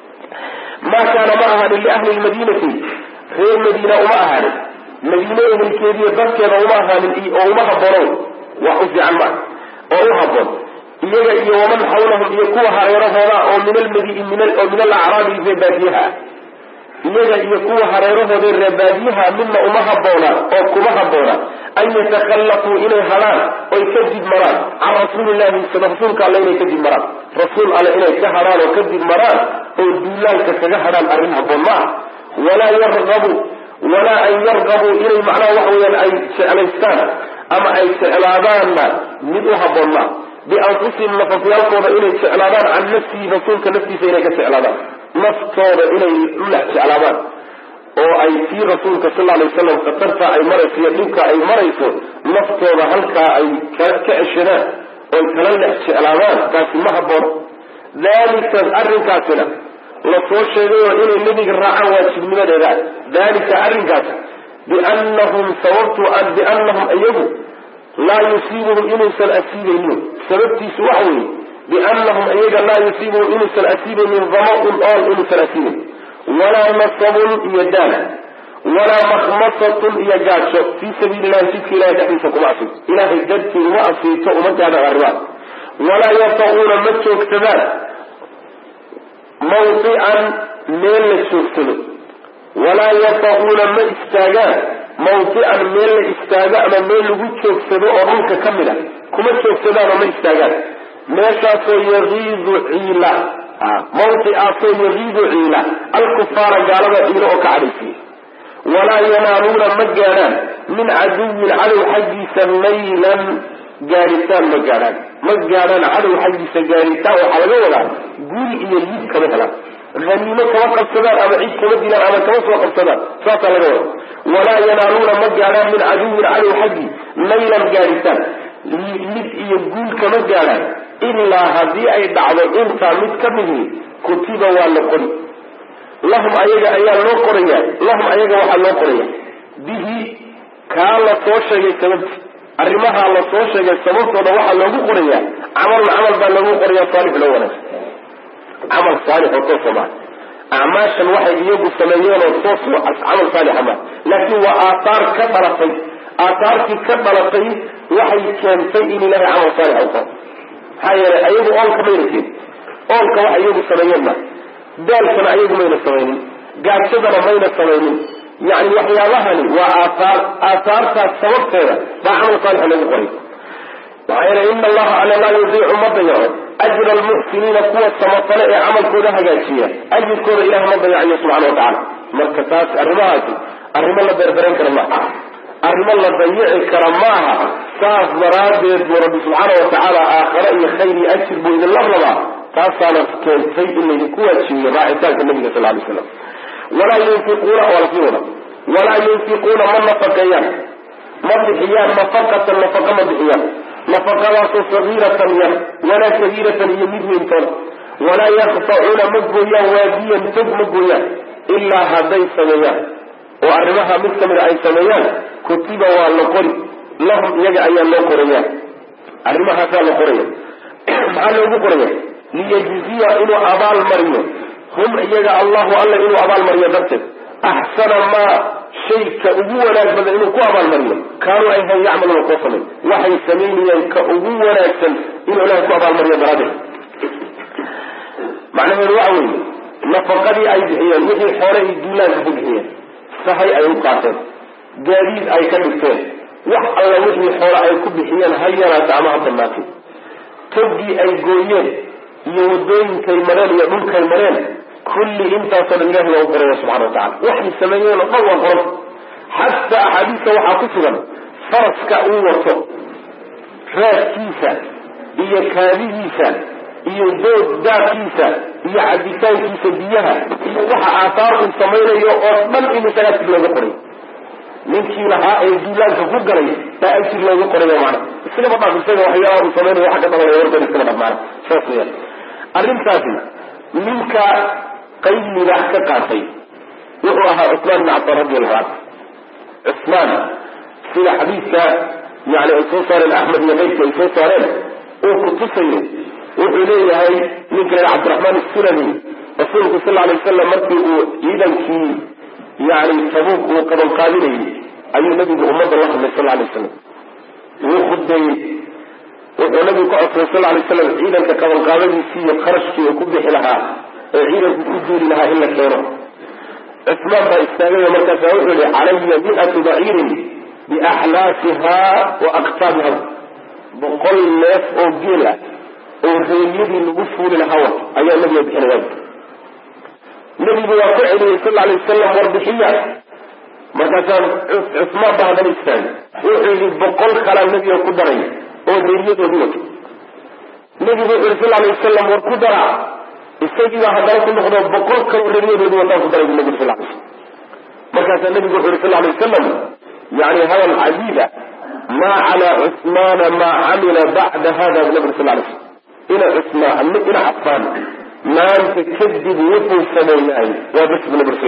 maa kaana ma ahaanin liahli lmadiinati reer madiina uma ahaanin madiine ehelkeediiyo dadkeeda uma ahaanin oo uma haboonow wax u fiican maa oo u haboon iyaga iyo waman xawlahum iyo kuwa hareerahooda oo min almadi oo min alacraabi reebaadiyaha ah iyaga iyo kuwa hareerahooda reebaadiyaha midna uma haboona oo kuma haboona an yatakhallafuu inay hadhaan oy kadib maraan can rasuulillahi rasuulka alle inay kadib maraan rasuul alle inay ka hadhaan oo kadib maraan oo duulaanka kaga hadhaan arrin haboon ma ah walaa yargabu walaa an yargabuu inay macnaha waxa weyaan ay jeclaystaan ama ay jeclaadaanna mid u haboon maa bianfusihim nafafyaalkooda inay jeclaadaan can nafsihi rasuulka naftiisa inay ka jeclaadaan naftooda inay ulax jeclaadaan oo ay tii rasuulka sal alay wasalam khatarta ay marayso iyo dhibka ay marayso naftooda halkaa ay ka ceshadaan oy kala lex jeclaadaan taasi ma haboon dalika arrinkaasina lasoo sheegayo inay nebiga raacaan waajibnimadeeda dalika arrinkaas biannahum sababtu biannahum iyagu laa yusiibuhum inuusan asiibaynin sababtiisu waxa weeye biannahum iyaga laa yusiibuhum inuusan asiibaynin dama-un ool inuusan asiibayn walaa nasabun iyo daal walaa makhmasatun iyo gaajo fii sabiili illahi jidka ilahay dhexdiisa kuma asiibto ilahay dartii uma asiibto uma gaadhaan arrimaha walaa yata'uuna ma joogsadaan mawdican meel la joogsado walaa yata'uuna ma istaagaan mawdican meel la istaago ama meel lagu joogsado oo dhulka ka mid a kuma joogsadaan oo ma istaagaan meeshaasoo yagiidu ciila mawdicaasoo yagiidu ciila alkufaara gaalada ciilo oo ka cadhaysiya walaa yanaaluuna ma gaadhaan min caduwin cadow xaggiisa maylan gaadhitaan ma gaadhaan ma gaadhaan cadow xaggiisa gaadhitaan waxaa laga wadaa guul iyo liid kama helaan haniimo kama qabsadaan ama cid kama dilaan ama kama soo qabsadaan saasaa laga wada walaa yanaaluuna ma gaadhaan min caduwin cadow xaggii maylan gaadhitaan lid iyo guul kama gaadhaan ilaa haddii ay dhacdo intaa mid ka midii kutiba waa la qori lahum ayaga ayaa loo qoraya lahum ayaga waxaa loo qoraya bihi kaa la soo sheegay sababti arrimahaa la soo sheegay sababtooda waxaa loogu qorayaa camalun camal baa loogu qoraya saalix loo wanaagsan camal saalix oo toosa maa acmaashan waxay iyagu sameeyeen oo toos camal saalixa maa laakiin waa aathaar ka dhalatay aathaartii ka dhalatay waxay keentay in ilahay camal saalix u qoro maxaa yeelay ayagu oolka mayna keen oolka waxa iyagu sameeyeen maa daalkana ayagu mayna samaynin gaajadana mayna samaynin yani waxyaabahani waa aathaar aathaartaas sababteeda baa camal saalixa lagu qoray maxaa yeelay ina allaha alla laa yudiicu ma dayaco ajra almuxsiniina kuwa samafale ee camalkooda hagaajiya ajirkooda ilaah ma dayacayo subxana watacala marka taas arrimahaasi arrimo la beerberan kara maaha arrimo la dayici kara maaha saas daraaddeed buu rabbi subxaana watacaala aakhare iyo khayr iyo ajir buu idin lablabaa taasaana keentay in laydinku waajibiyo raacitaanka nabiga sal lay slam walaa yunfiquuna waa lasii wada walaa yunfiquuna ma nafaqeeyaan ma bixiyaan nafaqatan nafaqa ma bixiyaan nafaqadaasoo sagiiratan yar walaa kabiiratan iyo mid weyntoona walaa yaqtacuuna ma gooyaan waadiyan tog ma gooyaan ilaa hadday sameeyaan oo arrimaha mid kamida ay sameeyaan kutiba waa la qori lahum iyaga ayaa loo qoraya arrimahaasaa la qoraya maxaa loogu qoraya liyajziya inuu abaal mariyo hum iyaga allahu alla inuu abaalmariyo darteed axsana maa shayka ugu wanaag badan inuu ku abaalmariyo kaanuu ay han yacmaluuna koo samay waxay samaynayeen ka ugu wanaagsan inuu ilahay ku abaalmariyo daraaddeed macnaheedu waxa weeye nafaqadii ay bixiyeen wixii xoole ay duulaanka ku bixiyeen sahay ay u qaateen gaadiid ay ka dhigteen wax alla wixii xoole ay ku bixiyeen ha yaraata ama ha badnaatay togii ay gooyeen iyo wadooyinkay mareen iyo dhulkay mareen kulli intaasoo dhan ilahi waa u qoraya subxana watacala waxay sameeyeen oo dhan waa qoran xataa axaadiista waxaa ku sugan faraska uu wato raadkiisa iyo kaadihiisa iyo dood daadkiisa iyo cabitaankiisa biyaha iyo waxa aahaar uu samaynayo oo dhan in isaga ajir looga qoray ninkii lahaa ee duulaanka ku galay baa ajir looga qorayo maana iskaba dhaaf isaga waxyaalaha uu samaynayo waxa ka dhalanaya warkan iskaba dhaaf maana saas weyaan arrintaasi ninka qayb libaax ka qaatay wuxuu ahaa cusmaan ibn cabaan radi allahu canhu cusmaan sida xadiidka yani ay soo saareen axmed iyo qaydka ay soo saareen uu kutusayo wuxuu leeyahay ninka la cabdiraxmaan isulami rasuulku sal alay wasalam markii uu ciidankii yani tabuuk uu qabanqaabinayay ayuu nabigu ummadda la hadlay sal alay wasalam wuu khudbeeyey wuxuu nabigu ka codsaday sal alay wasalam ciidanka qabanqaabadiisii iyo qarashkii uu ku bixi lahaa ee ciidanku ku duuli lahaa in la keeno cusmaan baa istaagayo markaasa wuxuu yihi calaya miatu baciirin biaxlaasiha wa aktaabiha boqol neef oo geel ah oo reelyadii lagu fuuli lahaa wa ayaa nabiga bixinaya nabigu waa ku celiyey sal alay wasalam warbixiya markaasaa cusmaan baa haddana istaagay wuxuu yihi boqol kalaa nabiga ku daray oo reeryadoodii wato nabigu wuxu yihi sal alay wasalam war ku dara isagiibaa haddana ku noqdo boqol kaloo reeryadoodii wataan ku daray bu nabigu sal alay slam markaasaa nabigu wuxu yihi sal alay wasalam yani hadal cajiiba maa calaa cusmaana maa camila bacda hada bu nabigu sal alay slam ina cusmaan ina cafaan maanta kadib wuxuu sameeyahay waa bas bu nabigu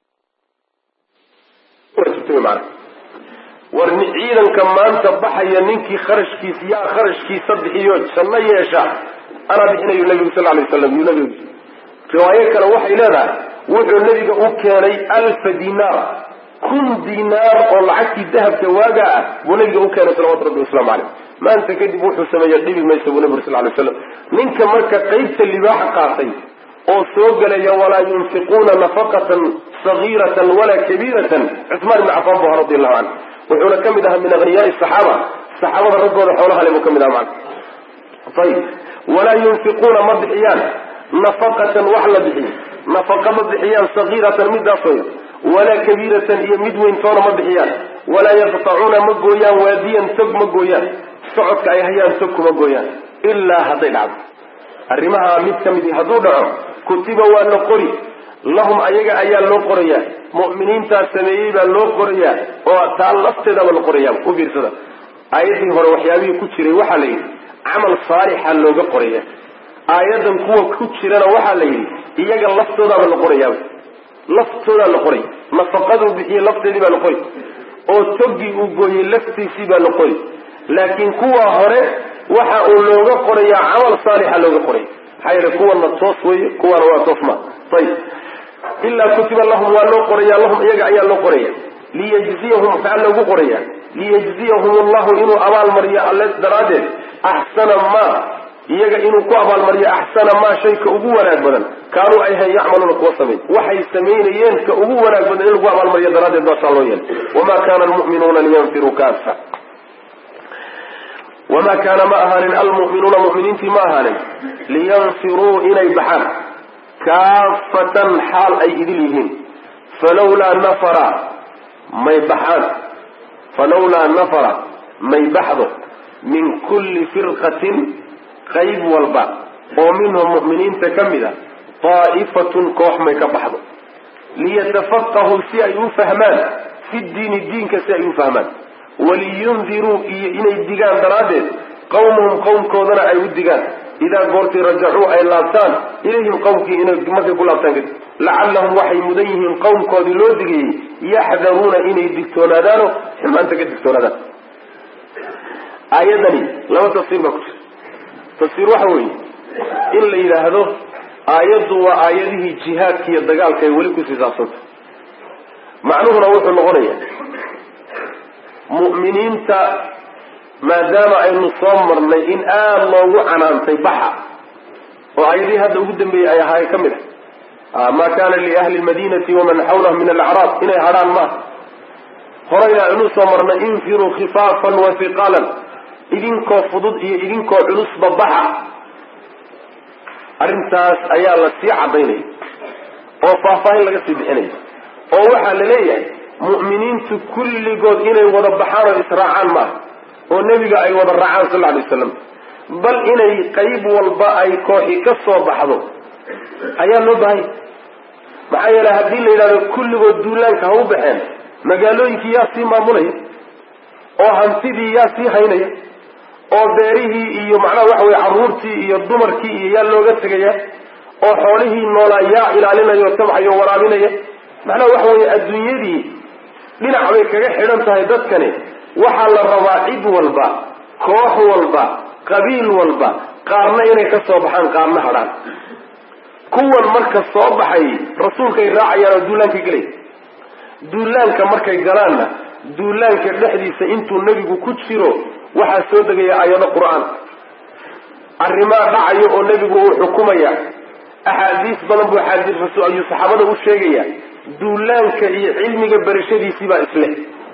sal war ciidanka maanta baxaya ninkii kharashkiisa yaa kharashkiisa bixiyo janno yeesha anaa bixinayu nabigu sal alay wasalam yuu nabigu riwaayo kale waxay leedahay wuxuu nabiga u keenay alfa dinaar kun dinaar oo lacagtii dahabka waaga ah buu nabiga u keenay salawatu rabbi waslamu caleyh maanta kadib wuxuu sameeya dhibi maysa buu nabigu sal lay slam ninka marka qaybta libaaxa qaatay oo soo gelaya walaa yunfiquuna nafaqatan sagiiratan walaa kabiiratan cusmaan ibni cafaan bu aha radi allahu canhu wuxuuna ka mid ahaa min akhniyaai saxaaba saxaabada raggooda xoolaha le buu ka mid aha macna ayib walaa yunfiquuna ma bixiyaan nafaqatan wax la bixiyo nafaqa ma bixiyaan sagiiratan midaas way walaa kabiiratan iyo mid weyn toona ma bixiyaan walaa yaqtacuuna ma gooyaan waadiyan tog ma gooyaan socodka ay hayaan tog kuma gooyaan ilaa hadday dhacdo arrimaha mid ka midi hadduu dhaco kutiba waa la qori lahum ayaga ayaa loo qorayaa mu'miniintaa sameeyey baa loo qorayaa oo taa lafteedaba la qorayaa u fiirsada aayaddii hore waxyaabihii ku jiray waxaa la yidhi camal saalixa looga qoraya aayadan kuwa ku jirana waxaa la yidhi iyaga laftoodaaba la qorayaaba laftoodaa la qoray nafaqaduu bixiyey lafteedii baa la qori oo toggii uu gooyey laftiisii baa la qori laakiin kuwa hore waxa uu looga qorayaa camal saalixa looga qoraya maxaa yeele kuwana toos weye kuwana waa toos ma ayib ilaa kutiba lahum waa loo qoraya lahum iyaga ayaa loo qoraya liyajziyahum maxaa loogu qoraya liyajziyahum allahu inuu abaalmariyo alle daraaddeed axsana maa iyaga inuu ku abaalmariyo axsana maa shayka ugu wanaag badan kaanuu ay hayn yacmaluuna kuwa samay waxay samaynayeen ka ugu wanaag badan in lagu abaalmariyo daraaddeed baasaa loo yeelay wamaa kana almu'minuuna liyanfiruu kaafa wamaa kaana ma ahaanin almu'minuuna mu'miniintii ma ahaanin liyanfiruu inay baxaan kaafatan xaal ay idil yihiin falawlaa nafara may baxaan falawlaa nafara may baxdo min kulli firqatin qayb walba oo minhum mu'miniinta ka mid a daa'ifatun koox may ka baxdo liyatafaqahuu si ay u fahmaan fi diini diinka si ay u fahmaan waliyundiruu iyo inay digaan daraaddeed qawmahum qowmkoodana ay u digaan idaa goortii rajacuu ay laabtaan ilayhim qowmkii inay markay ku laabtaan kadib lacallahum waxay mudan yihiin qowmkoodii loo digayey yaxdaruuna inay digtoonaadaano xumaanta ka digtoonaadaan aayadani laba tafsiir baa ku jira tafsiir waxa weeye in la yidhaahdo aayaddu waa aayadihii jihaadka iyo dagaalka ay weli kusii saabsanta macnuhuna wuxuu noqonayaa mu'miniinta maadaama aynu soo marnay in aada loogu canaantay baxa oo aayadihii hadda ugu dambeeyey ay ahaay ka mid ah maa kana liahli lmadinati waman xawlahum min alacraab inay hadhaan maaha horeyna aynu soo marnay infiruu khifaafan wa hiqaalan idinkoo fudud iyo idinkoo culusba baxa arrintaas ayaa la sii cadaynaya oo faahfaahin laga sii bixinaya oo waxaa la leeyahay mu'miniintu kulligood inay wada baxaan oo israacaan maaha oo nebiga ay wada raacaan sal alay waslam bal inay qayb walba ay kooxi ka soo baxdo ayaa loo baahanya maxaa yeele haddii la yidhahdo kulligood duulaanka ha u baxeen magaalooyinkii yaa sii maamulaya oo hantidii yaa sii haynaya oo beerihii iyo macnaha waxa weye carruurtii iyo dumarkii iyo yaa looga tegaya oo xoolihii noolaa yaa ilaalinaya oo tabxayo waraabinaya macnaha waxa weeye adduunyadii dhinac bay kaga xidhan tahay dadkani waxaa la rabaa cid walba koox walba qabiil walba qaarna inay ka soo baxaan qaarna hadhaan kuwan marka soo baxay rasuulkay raacayaan oo duulaankay gelay duulaanka markay galaanna duulaanka dhexdiisa intuu nebigu ku jiro waxaa soo degaya aayado qur-aan arrimaa dhacayo oo nebigu uu xukumaya axaadiis badan buu axaadiis ayuu saxaabada u sheegaya duulaanka iyo cilmiga berashadiisii baa isleh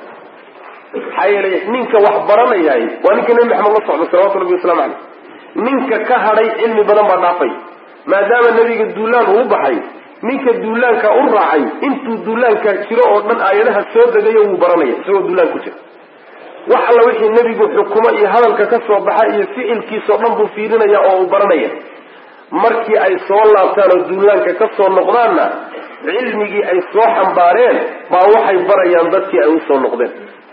maxaa yeelay ninka wax baranayahay waa ninka nebi maxamed la socda salawatu rabbi waslamu caleyh ninka ka hadhay cilmi badan baa dhaafay maadaama nebiga duulaan uu baxay ninka duulaanka u raacay intuu duulaankaa jiro oo dhan aayadaha soo degayo wuu baranaya isagoo duulaan ku jira wax alla wixii nebigu xukumo iyo hadalka ka soo baxa iyo ficilkiisao dhan buu fiirinaya oo uu baranaya markii ay soo laabtaan oo duulaanka ka soo noqdaanna cilmigii ay soo xambaareen baa waxay barayaan dadkii ay usoo noqdeen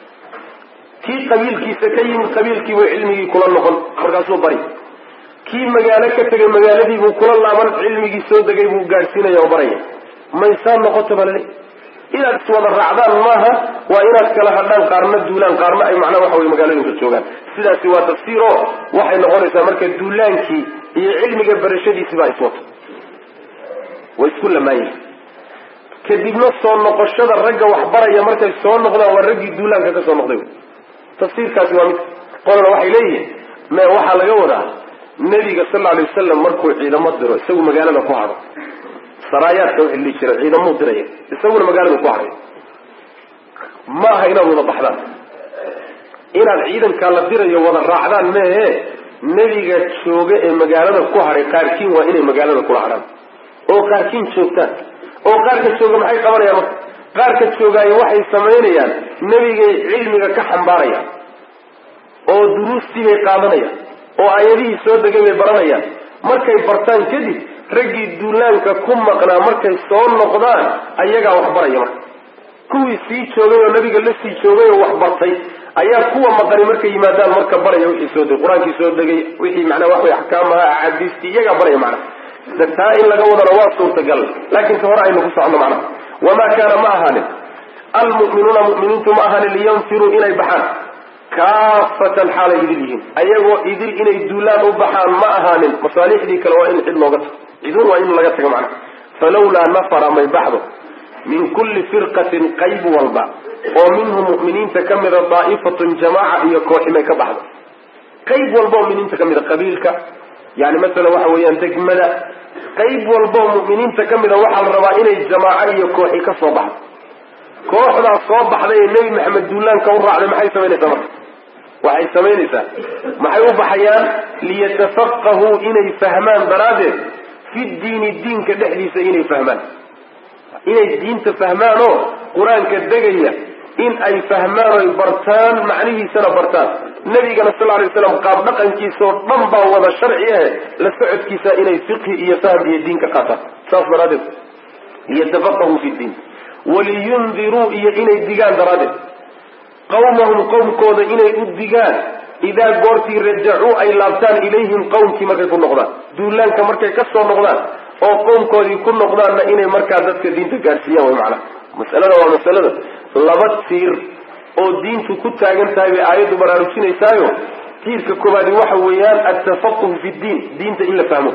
kii qabiilkiisa ka yimid qabiilkiibuu cilmigii kula noqon markaasuu bari kii magaalo ka tegay magaaladiibuu kula laaban cilmigii soo degay buu gaadhsiinaya oo baraya maysaa noqoto balale inaad iswada raacdaan maaha waa inaad kala hadhaan qaarna duulaan qaarna ay macnaha waxa wey magaalooyinka joogaan sidaasi waa tafsiir oo waxay noqonaysaa marka duulaankii iyo cilmiga barashadiisi baa iswato way isku lamaanyihin kadibna soo noqoshada ragga waxbaraya markay soo noqdaan waa raggii duulaanka ka soo noqday tafsiirkaasi waa mid qolana waxay leeyihiin me waxaa laga wadaa nebiga sal alay wasalam markuu ciidamo diro isagu magaalada ku hadho saraayaadka wixii dhihi jira ciidamuu diraya isaguna magaalada ku hadhay ma aha inaad wada baxdaan inaad ciidankaa la dirayo wada raacdaan meehe nebiga jooga ee magaalada ku hadhay qaarkiin waa inay magaalada kula hadhaan oo qaarkiin joogtaan oo qaarka jooga maxay qabanayaan marka qaarka joogaayo waxay samaynayaan nebigay cilmiga ka xambaarayaan oo duruustii bay qaadanayaan oo aayadihii soo degay bay baranayaan markay bartaan kadib raggii duulaanka ku maqnaa markay soo noqdaan ayagaa wax baraya marka kuwii sii joogay oo nabiga la sii joogay oo wax bartay ayaa kuwa maqani markay yimaadaan marka baraya wixii soo degay qur-aankii soo degay wixii macnaa wax way axkaamaha axaadiistii iyagaa baraya macna taa in laga wadana waa suurtagal laakiin ka hore aynu ku socono macnaha wamaa kaana ma ahaanin almu'minuuna mu'miniintu ma ahaanin liyanfiruu inay baxaan kaafatan xaalay idil yihiin ayagoo idil inay duulaan u baxaan ma ahaanin masaalixdii kale waa in cid looga tago cidun waa in laga tago macnaha falawlaa nafara may baxdo min kulli firqatin qayb walba oo minhum mu'miniinta ka mida daa'ifatun jamaaca iyo kooxi may ka baxdo qayb walba oo muminiinta ka mida qabiilka yani masalan waxa weeyaan degmada qayb walba oo mu'miniinta ka mida waxaa la rabaa inay jamaaco iyo kooxi ka soo baxdo kooxdaas soo baxday ee nebi maxamed duulaanka u raacday maxay samaynaysaa marka waxay samaynaysaa maxay u baxayaan liyatafaqahuu inay fahmaan daraaddeed fi diini diinka dhexdiisa inay fahmaan inay diinta fahmaan oo qur-aanka degaya in ay fahmaan oy bartaan macnihiisana bartaan nabigana sal ly slam qaab dhaqankiisa oo dhan baa wada sharci ahe la socodkiisa inay fiqhi iyo fahm iyo diin ka qaataan saas daraaddeed liyatafaqahuu fi diin waliyundiruu iyo inay digaan daraaddeed qawmahum qowmkooda inay u digaan idaa goortii rajacuu ay laabtaan ilayhim qowmkii markay ku noqdaan duulaanka markay ka soo noqdaan oo qowmkoodii ku noqdaanna inay markaa dadka diinta gaadhsiiyaan way macnaha masalada waa masalada laba tiir oo diintu ku taagan tahay bay aayaddu baraarujinaysaayo tiirka koobaadi waxa weeyaan altafaquhu fi ddiin diinta in la fahmo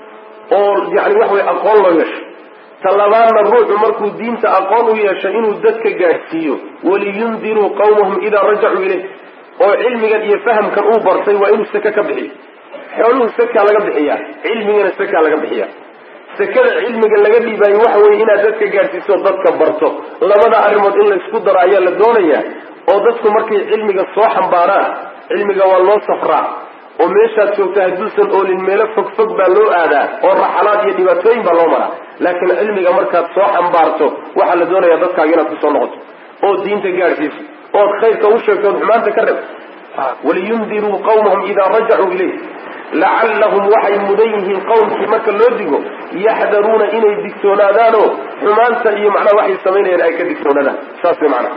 oo yani waxa weye aqoon loo yeesho talabaadna ruuxu markuu diinta aqoon u yeesho inuu dadka gaadhsiiyo waliyundiruu qawmahum idaa rajacuu ilayh oo cilmigan iyo fahamkan uu bartay waa inuu seke ka bixiyo xooluhu sakaa laga bixiyaa cilmigana sakaa laga bixiya sekada cilmiga laga dhiibaayo waxa weeye inaad dadka gaadhsiiso dadka barto labada arrimood in laysku daro ayaa la doonayaa oo dadku markay cilmiga soo xambaaraan cilmiga waa loo safraa oo meeshaad joogta hadduusan oolin meelo fog fog baa loo aadaa oo raxalaad iyo dhibaatooyin baa loo maraa laakiin cilmiga markaad soo xambaarto waxaa la doonayaa dadkaaga inaad kusoo noqoto oo diinta gaadhsiiso ood khayrka u sheegto ood xumaanta ka reb waliyundiruu qawmahum idaa rajacuu ilayh lacallahum waxay mudan yihiin qowmkii marka loo digo yaxdaruuna inay digtoonaadaanoo xumaanta iyo macnaha waxay samaynayaan ay ka digtoonaadaan saas way macnaha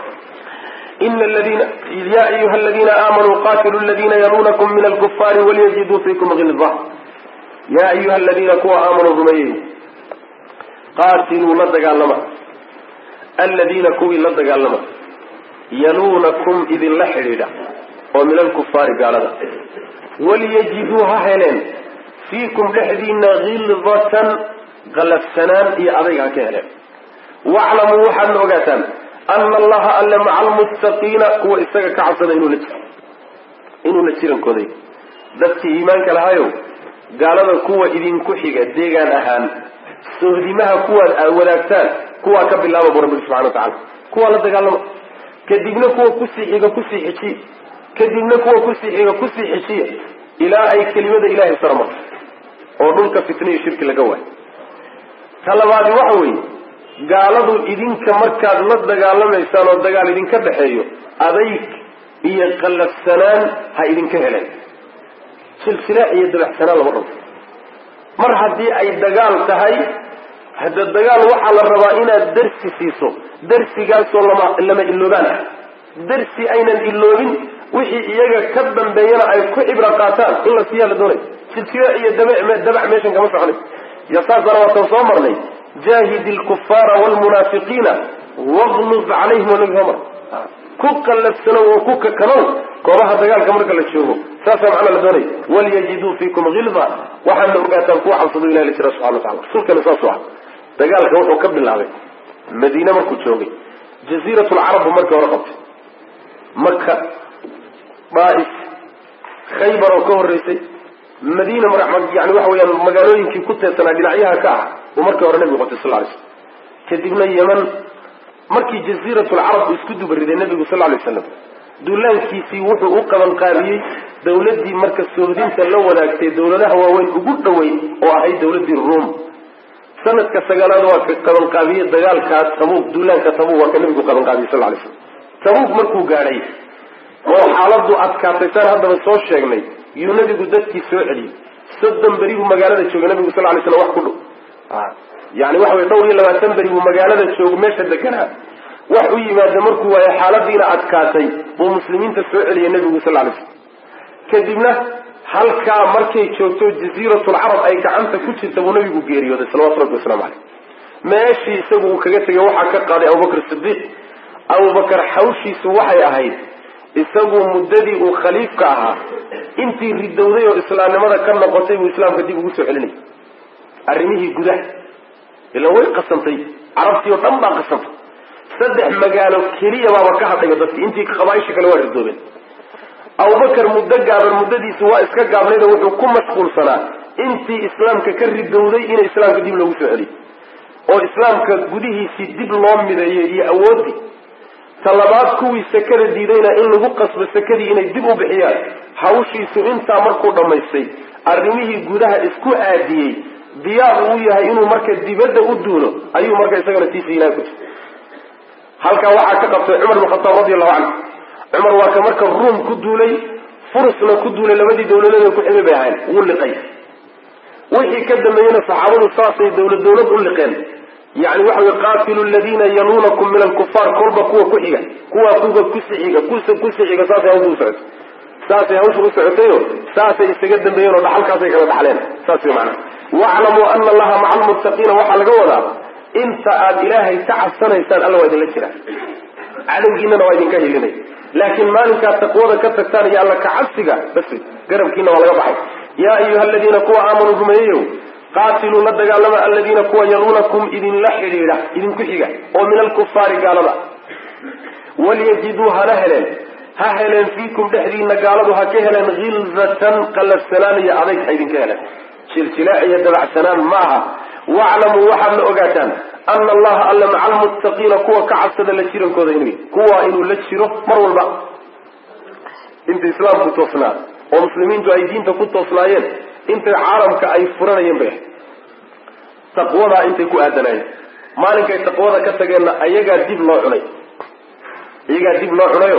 ina ladina ya ayuha aladiina aamanuu qatiluu ladina yaluunakum min alkufaari walyajiduu fiikum hilda ya ayuha aladiina kuwa aamanuu rumeeyey qaatiluu la dagaalama aladiina kuwii la dagaalama yaluunakum idinla xidhiidha oo min alkufaari gaalada walyajiduu ha heleen fiikum dhexdiina khildatan qalafsanaan iyo adayg ha ka heleen waclamuu waxaadna ogaataan ana allaha alle maca almuttaqiina kuwa isaga ka cabsada inuu la jiro inuu la jirankooday dadkii iimaanka lahayow gaalada kuwa idinku xiga deegaan ahaan sohdimaha kuwaad aad wadaagtaan kuwaa ka bilaaba bu rabbi subxana wa tacala kuwaa la dagaalama kadibna kuwa kusii xiga kusii xijiya kadibna kuwa kusii xiga kusii xijiya ilaa ay kelimada ilaahay sarmarto oo dhulka fitna iyo shirki laga waayo ta labaadi waxa weeye gaaladu idinka markaad la dagaalamaysaan oo dagaal idinka dhexeeyo adayg iyo qallafsanaan ha idinka heleen silsilaax iyo dabaxsanaan lama dhabo mar haddii ay dagaal tahay hadda dagaal waxaa la rabaa inaad darsi siiso darsigaasoo lama lama iloobaan ah darsi aynan iloobin wixii iyaga ka dambeeyana ay ku cibro qaataan in la siiyaa la doonay silsilaax iyo dab dabac meeshan kama soconay iyo saasana waatan soo marnay jaahid lkufaara wlmunaafiqiina waqlub calayhim waa nabi soo mar ku qallafsanow oo ku kakanow goobaha dagaalka marka la joogo saasaa macnaa la doonaya walyajiduu fiikum hilda waxaadna ogaataan kuwa cabsado ilahi la jira subxana wa tacala rasuulkana saasu ah dagaalka wuxuu ka bilaabay madiine markuu joogay jaziirat lcarab buu markii hore qabtay maka daa'if khaybar oo ka horreysay madiina yani waxa weyaan magaalooyinkii ku teedsanaa dhinacyaha ka ah uu markii hore nabigu qabtay sal lay slam kadibna yeman markii jaziiratulcarab uu isku dubariday nabigu sal lay slam duulaankiisii wuxuu u qaban qaabiyey dawladdii marka sohdinta la wadaagtay dawladaha waaweyn ugu dhoweyn oo ahayd dawladdii ruom sanadka sagaalaad waa ka qabanqaabiyey dagaalkaa tabuuq duulaanka tabuuq waa ka nabigu qabanqaabiyey sal lay slam tabuuq markuu gaadhay oo xaaladu adkaatay saan haddaba soo sheegnay yuu nabigu dadkii soo celiyey soddon beri buu magaalada joogay nabigu sal lay slam wax ku dhow yani waxa wey dhowr iyo labaatan beri buu magaalada joogo meesha deganaa wax u yimaada markuu waayo xaaladiina adkaatay buu muslimiinta soo celiyay nabigu sal lay slam kadibna halkaa markay joogto jaziiratulcarab ay gacanta ku jirta buu nabigu geeriyooday salawatu rabbi waslamu caleyh meeshii isagu uu kaga tegay waxaa ka qaaday abubakr sidiiq abubakar xawshiisu waxay ahayd isagu muddadii uu khaliifka ahaa intii ridowday oo islaamnimada ka noqotay buu islaamka dib ugu soo celinayay arrimihii gudaha ilaan way qasantay carabtii oo dhan baa qasantay saddex magaalo keliya baaba ka hadhaya dadki intii qabaaisha kale waa ridoobeen abubakar muddo gaaban muddadiisi waa iska gaabnayd oo wuxuu ku mashquulsanaa intii islaamka ka ridowday in islaamka dib loogu soo celiyo oo islaamka gudihiisii dib loo mideeyo iyo awoodii talabaad kuwii sakada diidayna in lagu qasbo sakadii inay dib u bixiyaan hawshiisu intaa markuu dhammaystay arrimihii gudaha isku aadiyey diyaar uu yahay inuu marka dibadda u duulo ayuu marka isagana tiisa ilahay ku jira halkaa waxaa ka qabtay cumar bin khataab radi allahu canhu cumar waa ka marka ruum ku duulay furusna ku duulay labadii dawladood ku ximay bay ahayn wuu liqay wixii ka dambeeyena saxaabadu saasay dawlad dawlad u liqeen yani waxa wey qaatilu ladina yaluunakum min alkufaar kolba kuwa ku xiga kuwa kuwa kusi xiga kusa kusi xiga saasay hawsha u socotay saasay hawsha u socotayo saasay isaga dambeeyeen oo dhaxalkaasay kala dhaxleen saas wey macana waclamuu ana allaha maca almuttaqiina waxaa laga wadaa inta aad ilaahay ka cabsanaysaan alla waa idinla jiraa cadowgiinana waa idinka hilinay laakiin maalinkaad taqwada ka tagtaan iyo alla kacabsiga bas garabkiina waa laga baxay yaa ayuha aladiina kuwa aamanuu rumeeyeyow qaatiluu la dagaalama aladiina kuwa yaluunakum idinla xidhiidha idinku xiga oo min alkufaari gaalada walyajiduu hana heleen ha heleen fiikum dhexdiina gaaladu ha ka heleen hilzatan qalafsanaan iyo adayg ha idinka heleen jilsilaac iyo dabacsanaan ma aha waclamuu waxaad la ogaataan ana allaha alla maca almuttaqiina kuwa ka cabsada la jirankooda inuu kuwa inuu la jiro mar walba inta islaamku toosnaa oo muslimiintu ay diinta ku toosnaayeen intay caalamka ay furanayeen bay ahayd taqwadaa intay ku aadanaayeen maalinkay taqwada ka tageenna ayagaa dib loo cunay iyagaa dib loo cunayo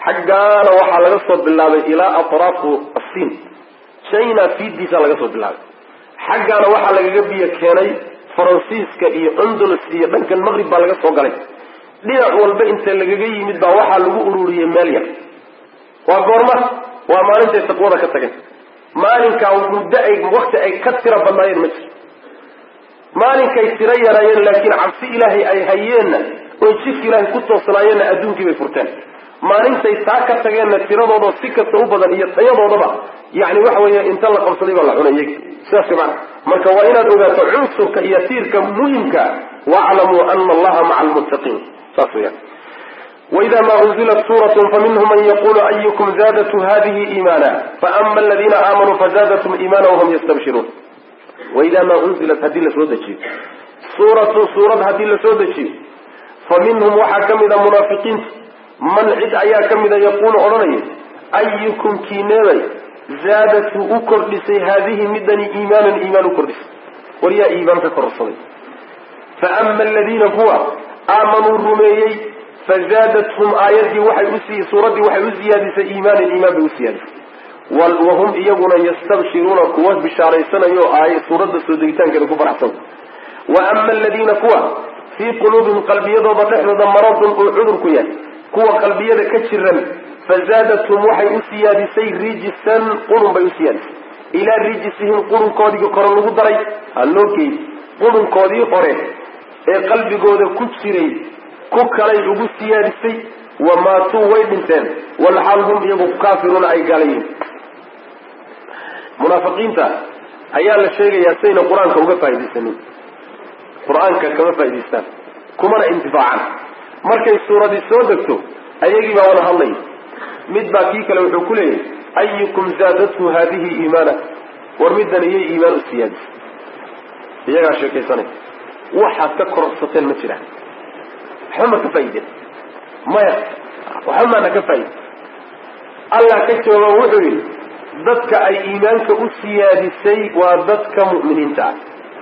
xaggaana waxaa laga soo bilaabay ilaa atraafu asiin china fiidiisa laga soo bilaabay xaggaana waxaa lagaga biyo keenay faransiiska iyo andalus iyo dhankan maqrib baa laga soo galay dhinac walba inta lagaga yimid baa waxaa lagu ururiyey meel yar waa goorma waa maalintay taqwada ka tageen maalinkaa muddo ay wakti ay ka tira badnaayeen ma jiro maalinkay tiro yaraayeen laakiin cabsi ilaahay ay hayeenna oo jidka ilaahay ku toosnaayeenna adduunkii bay furteen maalintay taa ka tageenna tiradooda si kasta u badan iyo tayadoodaba yani waxa weeye inta la qabsaday baa la cunayay sidaas mana marka waa inaad ogaato cunsurka iyo tiirka muhimka waclamuu ana allaha maca almuttaqiin saas weyaan وإذا ما أنزلت سورة فمنهم من يقول أيكم زادت هذه إيمانا فأما الذين آمنوا فزادتهم إيمانا وهم يستبشرون وإذا ما أنزلت هذه لسودة سورة سورة هذه لسودة فمنهم وحكم إذا منافقين من عد أيا كم إذا يقول أرني أيكم كينيري زادت أكردس هذه مدني إيمانا إيمان أكردس وليا إيمان كرصني فأما الذين هو آمنوا الرميي فزادتهم آياتي وحي أسي سورتي وحي أزيادة إيمان الإيمان بأسيادة وهم إيقنا يستبشرون قوات بشاري سنة يو آية سورة السوديتان كده كفر حسن وأما الذين كوا في قلوبهم قلبية وضحنا مرض وعذر كيان كوا قلبية كتشرا فزادتهم وحي أسيادة سي ريجسا قلن بأسيادة إلى ريجسهم قلن كودي قرن لغدري اللوكي قلن كودي قرن قلبي قودة كتشري ku kalay ugu siyaadisay wamaatuu way dhinteen walxaal hum iyagu kaafiruuna ay gaalayihin munaafiqiinta ayaa la sheegayaa sayna qur-aanka uga faaidaysanin qur-aanka kama faa'idaystaan kumana intifaacan markay suuradii soo degto ayagii baa wada hadlaya mid baa kii kale wuxuu ku leeyahay ayukum zaadathu haadihi iimaana war middan iyay iimaan u siyaadisay iyagaa sheekaysanay waxaad ka kororsateen ma jiraan waxba ma ka faaideen maya waxba maana ka faaide allah ka jooga wuxuu yidhi dadka ay iimaanka u siyaadisay waa dadka mu'miniinta ah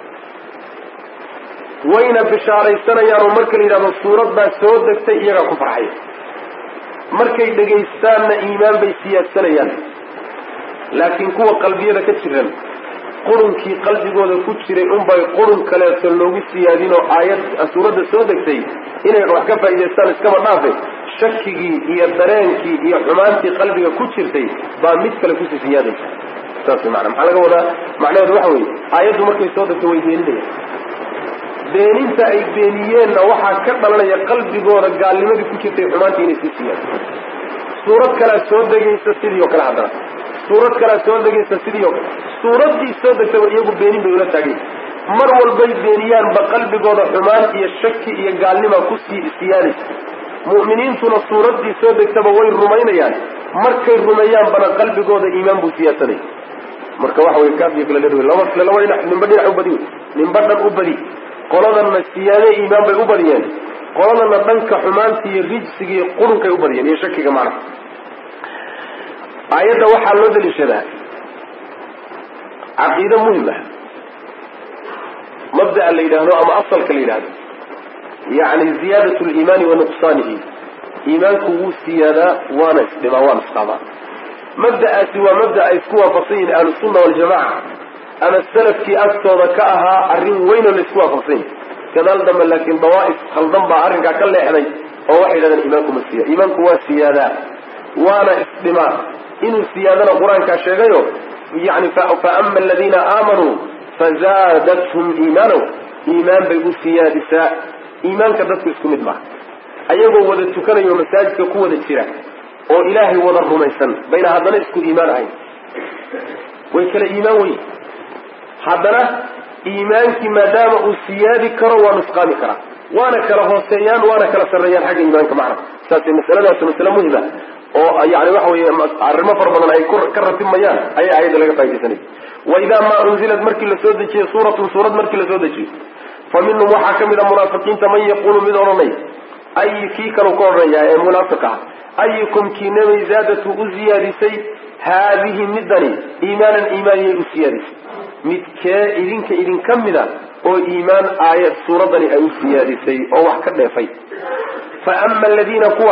wayna bishaaraysanayaan oo marka la yidhahdo suurad baa soo degtay iyagaa ku farxaya markay dhegaystaanna iimaan bay siyaadsanayaan laakiin kuwa qalbiyada ka jiran qurunkii qalbigooda ku jiray unbay qurun kaleeto loogu siyaadin oo aayad suuradda soo degtay inay wax ka faa'idaystaan iskaba dhaafe shakigii iyo dareenkii iyo xumaantii qalbiga ku jirtay baa mid kale kusii siyaadaysa saas maana maxaa laga wadaa macnaheedu waxa weeye aayaddu markay soo degto way beeninayaan beeninta ay beeniyeenna waxaa ka dhalanaya qalbigooda gaalnimadii ku jirtay xumaantii inay sii siyaado suurad kalea soo degaysa sidii oo kale haddana suurad kalea soo degaysa sidii oo kale suuraddii soo degtaba iyagu beenin bay ula taagay mar walbay beeniyaanba qalbigooda xumaan iyo shaki iyo gaalnima ku sii siyaadaysa mu'miniintuna suuraddii soo degtaba way rumaynayaan markay rumeeyaanbana qalbigooda iimaan buu siyaasanay marka waxa wey kaafiyo kala dher laba laba dhinac ninba dhinac u badi wey ninba dhan u badi qoladanna siyaade iimaan bay u badiyeen qoladana dhanka xumaanta iyo rijsiga iyo qurunkay u badiyeen iyo shakiga macnaha aayadda waxaa loo daliishadaa caqiide muhim ah mabda'a la yidhaahdo ama asalka la yidhahdo yacni ziyaadat liimaani wa nuqsaanihi iimaanku wuu siyaadaa waana isdhimaa waana isqaadaa mabda'aasi waa mabda ay isku waafaqsan yihin ahlusunna waljamaca ama salafkii agtooda ka ahaa arrin weyn oo laisku waafaqsan yahi gadaal dambe laakiin dawaa'if khaldan baa arrinkaa ka leexday oo waxay yidhahdeen iimaanku ma siya iimaanku waa siyaadaa waana isdhimaa inuu siyaadana qur-aankaa sheegayo yani faama aladiina aamanuu fazaadathum iimaanow iimaan bay u siyaadisaa iimaanka dadku isku mid maaha ayagoo wada tukanayo masaajidka ku wada jira oo ilaahay wada rumaysan bayna haddana isku iimaan ahayn way kala iimaan weyn haddana iimaankii maadaama uu siyaadi karo waa nusqaami karaa waana kala hooseeyaan waana kala sarreeyaan xagga iimaanka macna saasay masaladaas masale muhima oo yani waxa weye arrimo fara badan ay ka ratimayaan ayaa ayadda laga faa'idaysanay waidaa maa unzilat markii la soo dejiye suuratun suurad markii la soo dejiyo fa minhum waxaa ka mid a munaafiqiinta man yaqulu mid odhanay ay kii kalu ka odhanaya ee munaafiq ah ayukum kiinamay zaadatu u siyaadisay haadihi midani iimaanan iimaaniyay u siyaadisay midkee idinka idinka mida oo iimaan aayad suuraddani ay u siyaadisay oo wax ka dheefay fa ama aladiina kuwa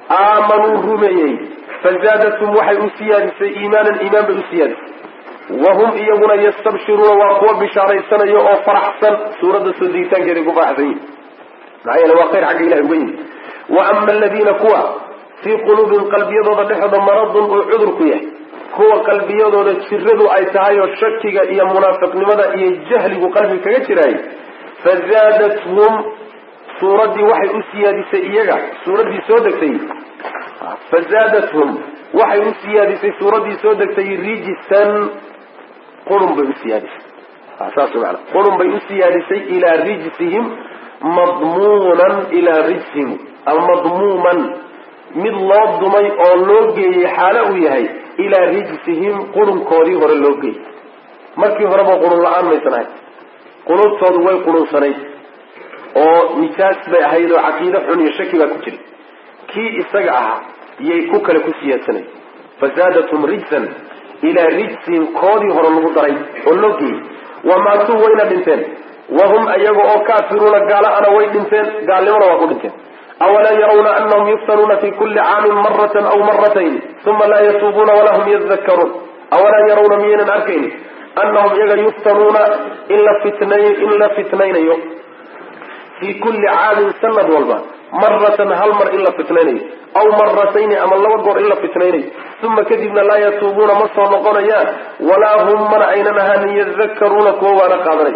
aamanuu rumeeyey fazaadathum waxay u siyaadisay iimaanan iimaan bay u siyaadisay wahum iyaguna yastabshiruuna waa kuwa bishaaraysanayo oo faraxsan suuradda soo degitaankeeday ku faraxsan yihin maxaa yeele waa khayr xagga ilahi uga yimid wa ama aladiina kuwa fii quluubihim qalbiyadooda dhexooda maradun uu cudurku yahay kuwa qalbiyadooda jiradu ay tahay oo shakiga iyo munaafiqnimada iyo jahligu qalbiga kaga jiraayay fazaadathum suuraddii waxay u siyaadisay iyaga suuraddii soo degtay fazaadathum waxay u siyaadisay suuraddii soo degtay rijisan qurun bay u siyaadisay saas maana qurun bay u siyaadisay ilaa rijsihim madmuunan ilaa rijsihim almadmuuman mid loo dumay oo loo geeyey xaalo uu yahay ilaa rijsihim qurunkoodii hore loo geeyey markii horeba qurun la-aan maysan ahayd qulubtoodu way qurunsanayd oo nijaas bay ahayd oo caqiide xun iyo shaki baa ku jiray kii isaga ahaa yay ku kale ku siyaadsanay fazaadathum rijsan ilaa rijsihim koodii hore lagu daray oo loo geeyey wamaatuu wayna dhinteen wahum ayaga oo kaafiruuna gaala-ana way dhinteen gaalnimona waa ku dhinteen awalaa yarawna anahum yuftanuuna fi kuli caamin maratan aw maratayn uma laa yatuubuuna walaa hum yadakaruun awalaa yarawna miyaynan arkayni anahum iyaga yuftanuuna in la fitnay in la fitnaynayo fii kulli caamin sanad walba maratan hal mar in la fitnaynayo aw maratayni ama laba goor in la fitnaynayo uma kadibna laa yatuubuuna ma soo noqonayaan walaa hum mana aynan ahaanin yadakaruuna kuwa waana qaadanay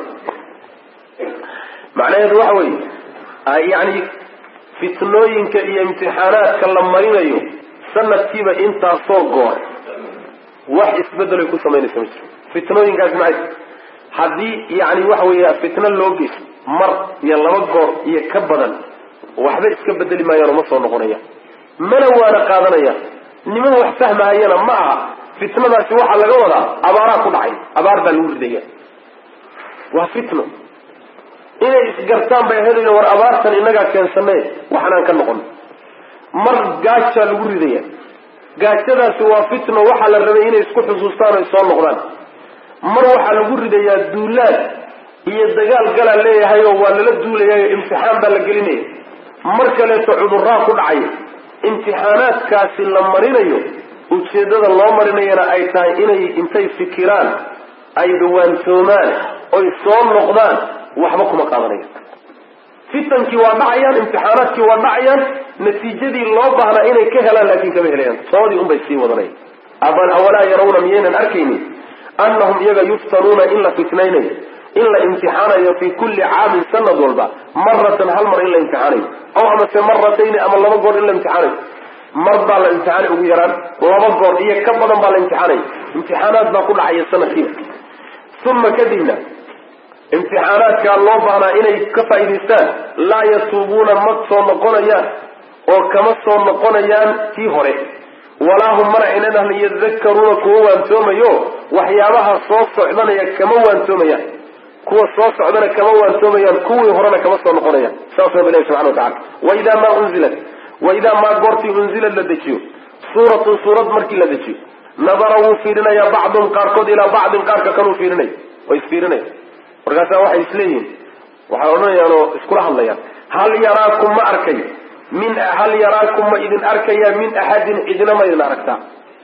macnaheedu waxa weeye yani fitnooyinka iyo imtixaanaadka la marinayo sanadkiiba intaasoo goor wax isbedelay ku samaynaysa ma jiro fitnooyinkaasi maxay haddii yani waxa weeye fitno loo geyso mar iyo laba goor iyo ka badan waxba iska bedeli maayaanoo ma soo noqonayaan mana waana qaadanayaan niman wax fahmahayana ma aha fitnadaasi waxaa laga wadaa abaaraa ku dhacay abaar baa lagu ridaya waa fitno inay isgartaan bay ahayd war abaartan inagaa keensane waxanaan ka noqon mar gaajaa lagu ridaya gaajadaasi waa fitno waxaa la rabay inay isku xusuustaan oy soo noqdaan mar waxaa lagu ridayaa duulaad iyo dagaal galaa leeyahay oo waa lala duulayayo imtixaan baa la gelinaya mar kaleeto cudurraa ku dhacay imtixaanaadkaasi la marinayo ujeeddada loo marinayana ay tahay inay intay fikiraan ay dhawaantoomaan oy soo noqdaan waxba kuma qaadanaya fitankii waa dhacayaan imtixaanaadkii waa dhacayaan natiijadii loo baahnaa inay ka helaan laakiin kama helayaan toodii unbay sii wadanaya awalaa yarawna miyaynan arkaynin annahum iyaga yuftanuuna in la fitnaynayo in la imtixaanayo fi kulli caamin sanad walba maratan hal mar in la imtixaanayo aw amase maratayni ama laba goor in la imtixaanayo mar baa la imtixaanay ugu yaraan laba goor iyo ka badan baa la imtixaanaya imtixaanaad baa ku dhacaya sanadkiiba uma kadibna imtixaanaadkaa loo baahnaa inay ka faa'idaystaan laa yatuubuuna ma soo noqonayaan oo kama soo noqonayaan tii hore walaa hum mana aynan ahna yadakaruuna kuwa waantoomayo waxyaabaha soo socdanaya kama waantoomayaan kuwa soo socdana kama waantoomayaan kuwii horena kama soo noqonayaan saas rabbi ilahi subxana watacala waidaa maa unzilat waidaa maa goortii unzilad la dejiyo suuratun suurad markii la dejiyo nadara wuu fiirinaya bacdum qaarkood ilaa bacdin qaarka kanuu fiirinay way isfiirinaya markaasa waxay isleeyihiin waxay odhanayaan oo iskula hadlayaan hal yaraakum ma arkay min hal yaraakum ma idin arkayaa min axadin cidina ma idin aragtaa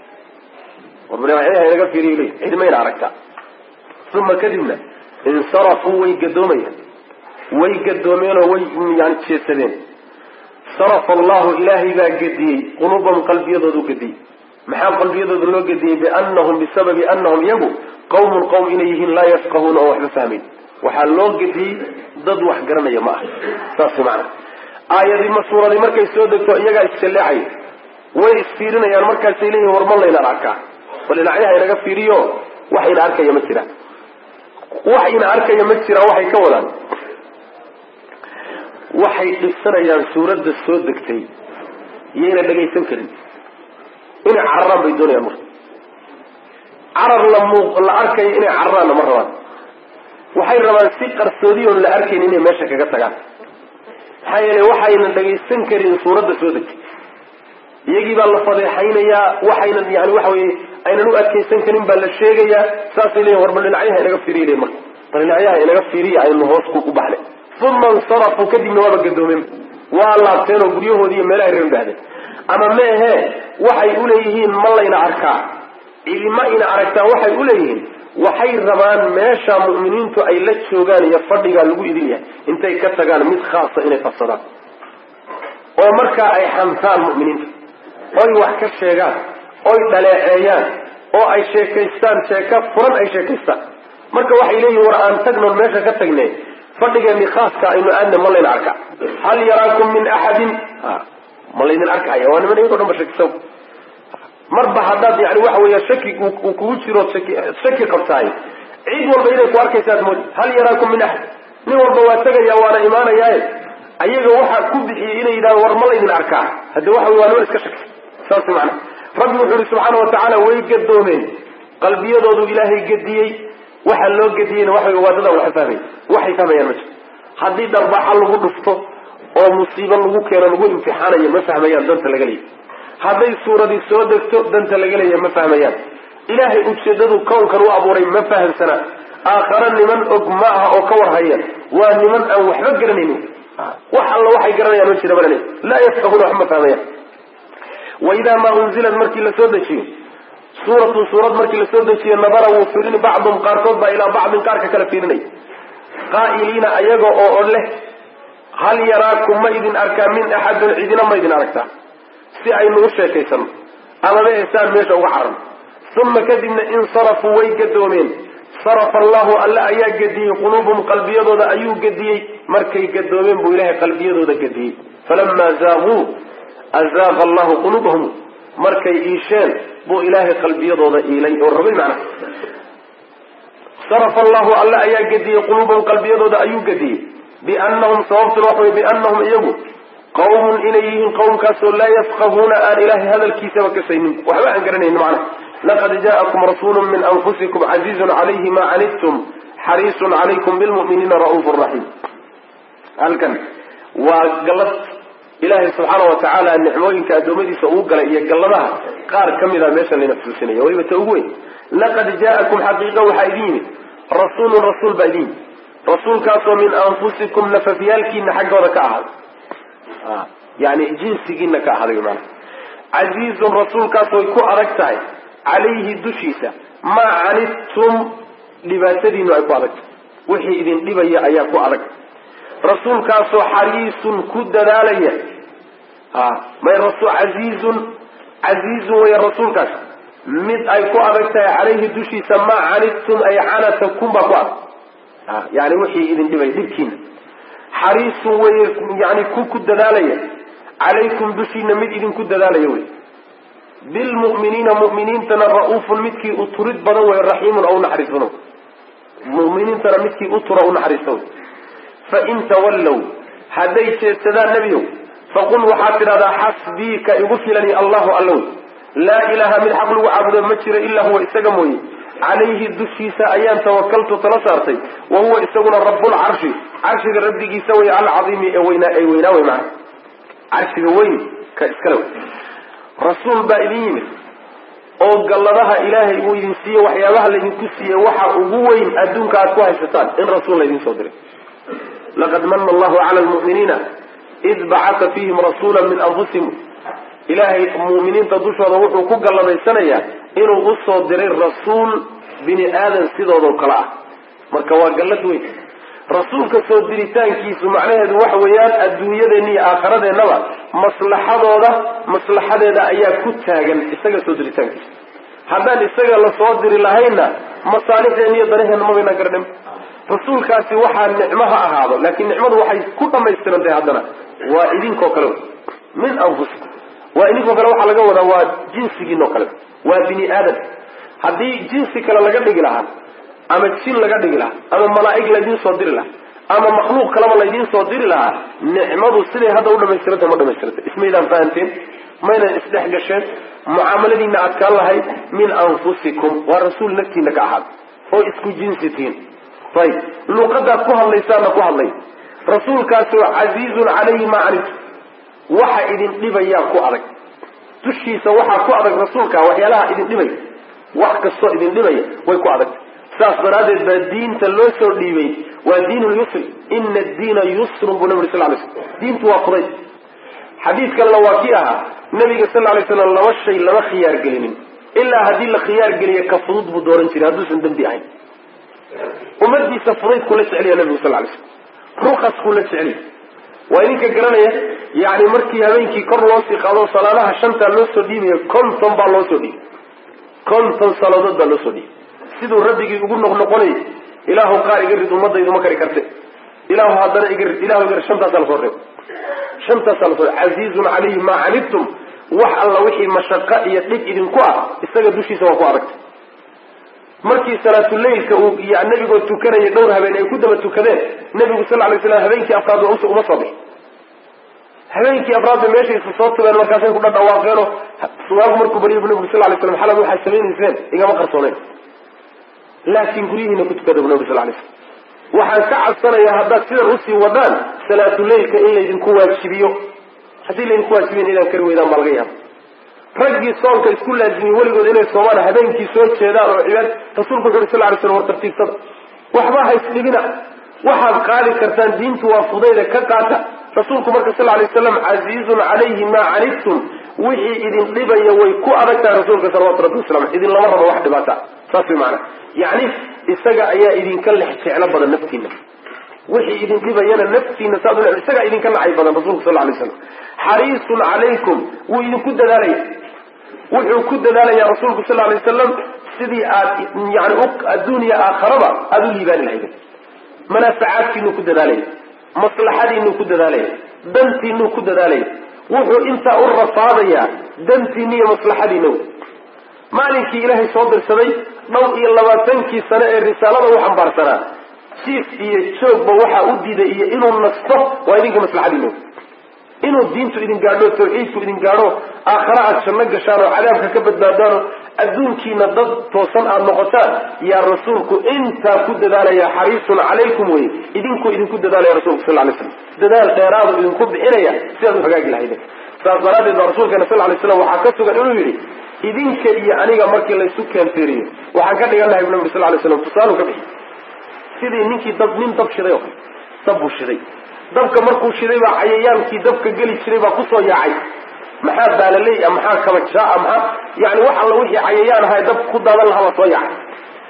naga fiiriy cid ma idin aragtaa uma kadibna insarafuu way gadoomayaan way gadoomeenoo way yani jeesadeen sarafa allahu ilaahay baa gediyey qulubahum qalbiyadoodu gediyey maxaa qalbiyadooda loo gediyey bianahum bisababi anahum iyagu qawmun qowm inay yihiin laa yafqahuuna oo waxba fahmayn waxaa loo gediyey dad wax garanaya ma aha saas maana aayadii ma suuradii markay soo degto iyagaa isjalleecay way isfiirinayaan markaasay leeyihin war ma laynaan arkaa bal dhinacyaha inaga fiiriyo wax ina arkaya ma jiraan wax ina arkaya ma jiraan waxay ka wadaan waxay dhibsanayaan suuradda soo degtay iyayna dhagaysan karin inay cararaan bay doonayaan marka carar la muuq la arkayo inay cararaanna ma rabaan waxay rabaan si qarsoodi oon la arkayn inay meesha kaga tagaan maxaa yeelay waxaynan dhagaysan karin suuradda soo degtay iyagii baa la fadeexaynayaa waxaynan yani waxa weye aynan u adkaysan karin baa la sheegayaa saasay leeyihin war bal dhinacyaha inaga fiiriya le marka bal dhinacyaha inaga fiiriya aynu hoos ku baxnay uma insarafuu kadibna waaba gadoomeen waa laabteen oo guryahoodii iyo meelahay reer bahdeen ama meehe waxay uleeyihiin ma layna arkaa cidima ina aragtaa waxay uleeyihiin waxay rabaan meesha mu'miniintu ay la joogaan iyo fadhigaa lagu idin yahay intay ka tagaan mid khaasa inay qabsadaan oo markaa ay xamtaan mu'miniinta oy wax ka sheegaan oy dhaleeceeyaan oo ay sheekaystaan sheeka furan ay sheekaystaan marka waxay leeyihin war aan tagnoon meesha ka tagne fadhigeeni khaaska aynu aadna ma layna arkaa hal yaraakum min axadin ma laydin arkaya waa niman iyadoo dhan ba shakisaw marba haddaad yani waxa weya shaki uu kugu jiro shaki shaki qabtaay cid walba inay ku arkaysaad moodi hal yaraakum min axad nin walba waa tegaya waana imaanayaaye ayaga waxaa ku bixiyey inay yidhahdo war ma laydin arkaa hadde waxa wey waa niman iska shakisa saas macana rabbi wuxuu yihi subxaana watacaala way gadoomeen qalbiyadoodu ilaahay gediyey waxa loo gediyeyna waxa wey waa dadaan waxa fahmay waxay fahmayaan ma jiro haddii darbaaxa lagu dhufto oo musiibo lagu keeno lagu imtixaanayo ma fahmayaan danta laga leeyahy hadday suuradii soo degto danta laga leeyahay ma fahmayaan ilaahay ujeedadu kownkan u abuuray ma fahamsana aakhare niman og ma aha oo ka warhaya waa niman aan waxba garanaynin wax alla waxay garanayaan ma jira balale laa yafqahuuna wax ma fahmayaan waidaa maa unzilat markii la soo dejiyo suuratun suurad markii lasoo dejiyo nadara wuu fiirini bacdum qaarkood baa ilaa bacdin qaarka kala fiirinay qaa'iliina ayaga oo o leh hal yaraakum ma idin arkaa min axadin cidina ma idin aragtaa si aynu u sheekaysano amaba esaan meesha uga caran uma kadibna insarafuu way gadoomeen sarafa allahu alle ayaa gediyey quluubahum qalbiyadooda ayuu gediyey markay gadoomeen buu ilahay qalbiyadooda gediyey falamaa zaaquu azaaqa allahu quluubahum markay iisheen buu ilaahay qalbiyadooda iilay oo rogay macnaha sarafa allahu alle ayaa gediyey quluubahum qalbiyadooda ayuu gediyey biannahum sababtuna waxa wey biannahum iyagu qawmun inay yihiin qawmkaasoo laa yafqahuuna aan ilaahay hadalkiisaba kasaynin waxba aan garanaynin macnaha laqad jaa'akum rasuulu min anfusikum casiizun calayhi ma canidtum xariisun calaykum bilmu'miniina ra'uufu raxiim halkan waa gallad ilaahay subxaana wa tacaala nicmooyinka addoommadiisa uu galay iyo galladaha qaar ka mida meesha layna xusuusinaya weliba ta ugu weyn laqad jaa'akum xaqiiqa waxaa idin yimid rasuulun rasuul baa idin yimid rasuulkaasoo min anfusikum nafafyaalkiina xaggooda ka ahaaday yani jinsigiina ka ahaaday maana casiizun rasuulkaasooy ku adag tahay calayhi dushiisa maa canidtum dhibaatadiinu ay ku adag tahay wixii idin dhibaya ayaa ku adag rasuulkaasoo xariisun ku dadaalaya may casiizun casiizun wey rasuulkaas mid ay ku adag tahay calayhi dushiisa maa canidtum ay canatakum baa ku adag yani wixii idin dhibay dhibkiina xariisun wey yani ku ku dadaalaya calaykum dushiina mid idinku dadaalaya wey bilmu'miniina mu'miniintana ra-uufun midkii u turid badan wey raxiimun oo unaxariis badan muminiintana midkii u tura unaxariista wey fain tawallow hadday jeedsadaan nebiyow faqul waxaad tidhahdaa xasbii ka igu filani allahu allow laa ilaaha mid xaq lagu caabudo ma jiro ilaa huwa isaga mooye calayhi dushiisa ayaan tawakaltu tala saartay wa huwa isaguna rabbulcarshi carshiga rabbigiisa wey alcaiimi ee weynaa ee weynaa wey maana carshiga weyn ka iskale wey rasuul baa idin yimid oo galladaha ilaahay uu idin siiye waxyaabaha laydinku siiye waxa ugu weyn adduunka aad ku haysataan in rasuul laydin soo diray laqad mana allahu cala lmu'miniina id bacata fiihim rasuula min anfusihim ilaahay mu'miniinta dushooda wuxuu ku galladaysanayaa inuu usoo diray rasuul bini aadan sidoodoo kale ah marka waa gallad weyn rasuulka soo diritaankiisu macnaheedu waxa weeyaan adduunyadeenna iyo aakharadeenaba maslaxadooda maslaxadeeda ayaa ku taagan isaga soo diritaankiisa haddaan isaga lasoo diri lahaynna masaalixdeen iyo danaheenna mabayna garnim rasuulkaasi waxaa nicmo ha ahaado laakiin nicmadu waxay ku dhamaystiran tahay haddana waa idinkoo kale min anfusikum waa idinkoo kale waxaa laga wadaa waa jinsigiinoo kale waa bini aadam haddii jinsi kale laga dhigi lahaa ama jin laga dhigi lahaa ama malaa'ig laydiin soo diri lahaa ama makhluuq kaleba laydiin soo diri lahaa nicmadu siday hadda u dhamaystirantah ma dhamaystirantay ismaydaan fahanteen maynan isdhex gasheen mucaamaladiina adkaan lahayd min anfusikum waa rasuul naftiina ka ahaad oo isku jinsi tihiin ayib luqadaad ku hadlaysaana ku hadlay rasuulkaasoo casiizun calayhi maa canidtu waxa idin dhibayaa ku adag dushiisa waxaa ku adag rasuulka waxyaalaha idin dhibaya wax kastoo idin dhibaya way ku adag saas daraaddeed baa diinta loo soo dhiibay waa diin lyusri ina addiina yusrun buu nabi uri sal lay slam diintu waa fudayd xadiid kalena waa kii ahaa nabiga sal lay slam laba shay lama khiyaar gelinin ilaa haddii la khiyaar geliya ka fudud buu dooran jiray hadduusan dembi ahayn ummadiisa fudaydkuu la jeceliya nabigu sal lay slam rukaskuu la jeceliya waa idinka garanaya yani markii habeenkii kor loo sii qaado salaadaha shantaa loo soo dhiibayo konton baa loo soo dhiibay konton salaadood baa loo soo dhiibay siduu rabbigii ugu noqnoqonayay ilaahu qaar iga rid ummadaydu ma kari karte ilaahu haddana iga rid ilahu iga rid shantaasaa lasoo reeb shantaasaa lasoo casiizun calayhi maa canidtum wax alla wixii mashaqo iyo dhib idinku ah isaga dushiisa waa ku adagtay markii salaatuleylka uu nabigoo tukanayay dhowr habeen ay ku daba tukadeen nabigu sal lay slam habeenkii afraad uma soo bixi habeenkii afraad bay meesha isa soo tubeen markaasay ku dhadhawaaqeeno suwaagu markuu barya bu nabigu sal lay slam xalad waxaad samaynayseen igama qarsooneyn laakiin guryihiina ku tukada bu nabig sal lay slam waxaan ka cabsanayaa haddaad sidan usii wadaan salaatuleylka in laydinku waajibiyo haddii laydinku waajibiyan inaan kari weydaan baa laga yaaba raggii soonka isku laazimiyey weligood inay soomaan habeenkii soo jeedaan oo cibaad rasuulku wuxu uri sal lay slam war tartiibsada waxba ha isdhibina waxaad qaadi kartaan diintu waa fudayda ka qaata rasuulku marka sal lay waslam casiizun calayhi maa canidtum wixii idin dhibaya way ku adag tahay rasuulka salawatu rabbi wasalam idin lama rabo wax dhibaata saas way maana yani isaga ayaa idinka lex jeclo badan naftiina wixii idin dhibayana naftiina saad u isagaa idinka nacay badan rasuulku sal lay slam xariisun calaykum wuu idinku dadaalaya wuxuu ku dadaalaya rasuulku sal lay wasalam sidii aad yani adduuniya aakharaba aada u liibaani lahaydeen manaafacaadkiinuu ku dadaalaya maslaxadiinuu ku dadaalaya dantiinuu ku dadaalaya wuxuu intaa u rafaadayaa dantiina iyo maslaxadiina wey maalinkii ilaahay soo dirsaday dhowr iyo labaatankii sane ee risaalada u xambaarsanaa jiif iyo joogba waxaa u diiday iyo inuu nasto waa idinka maslaxadiina wey inuu diintu idin gaadho tawxiidku idin gaadho aakhare aad janno gashaan oo cadaabka ka badbaadaano adduunkiina dad toosan aada noqotaan yaa rasuulku intaa ku dadaalaya xariisun calaykum wey idinkuu idinku dadaalaya rasulku sal lay slam dadaal dheeraadu idinku bixinaya sidaad u hagaagi lahayden saas daraaddeed baa rasuulkeena sal lay slam waxaa ka sugan inuu yidhi idinka iyo aniga markii laysu keenteeriyo waxaan ka dhigan lahay bu nabi sal lay slam tusaalu ka bixi sidii ninkii dab nin dab shiday oo kale dab buu shiday dabka markuu shiday baa cayayaankii dabka geli jiray baa kusoo yaacay maxaa baalaley a maxaa kabajaa maxaa yani wax alla wixii cayayaan ahaa dab ku daadan lahaa baa soo yaacay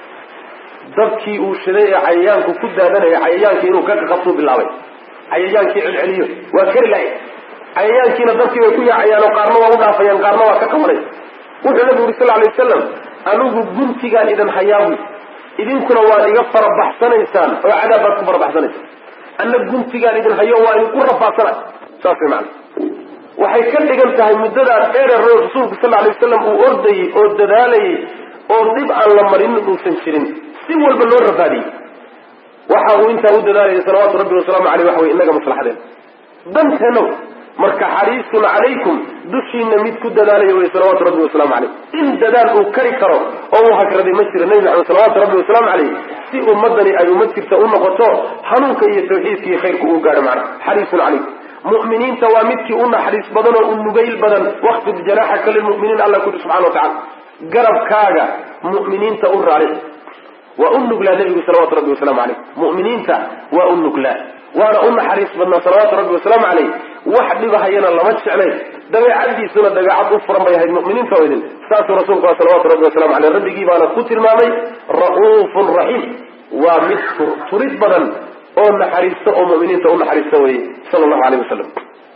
dabkii uu shiday ee cayayaanku ku daadanaya cayayaankii inuu ka qabtuu bilaabay cayayaankii celceliyo waa kari lahay cayayaankiina dabkii bay ku yaacayaan oo qaarna waa u dhaafayaan qaarna waa ka qabanay wuxuu nabigu yuri sal lay wasalam anigu guntigaan idin hayaabu idinkuna waad iga farabaxsanaysaan oo cadaab baad ku farabaxsanaysaan anna guntigaan idin hayo waa idinku rafaadsana saas way macana waxay ka dhigan tahay muddadaa dheerer rasuulku sal lay wasalam uu ordayey oo dadaalayay oo dib aan la marinin uusan jirin si walba loo rafaadiyey waxa uu intaa u dadaalayay salawaatu rabbi wasalaamu aleyh waxa wey inaga maslaxadeen danteenow marka xariisun calaykum dushiina mid ku dadaalaya wey salawaatu rabbi wasalaamu caleyh in dadaal uu kari karo oo uu hagraday ma jiro nebi maxamed salawaatu rabbi wasalaamu caleyh si ummadani ay ummad jirta u noqoto hanuunka iyo tawxiidka iyo khayrka uu gaadho macna xariisun calaykum mu'miniinta waa midkii u naxariis badan oo u nugayl badan waqfid janaaxaka lilmu'miniin alla kuri subxana wa tacala garabkaaga mu'miniinta u raaric waa u nuglaa nebigu salawatu rabbi wasalaamu caleyh mu'miniinta waa u nuglaa waana u naxariis badnaa salawaatu rabbi wasalaamu caleyh wax dhibahayana lama jeclayn dabeecadiisuna dabeecad u furan bay ahayd muminiinta oo idin saasuu rasuulku a salawatu rabbi wasalamu aleyh rabbigii baana ku tilmaamay ra'uufun raxiim waa mid turid badan oo naxariista oo muminiinta u naxariista weye sala allahu aleyh wasalam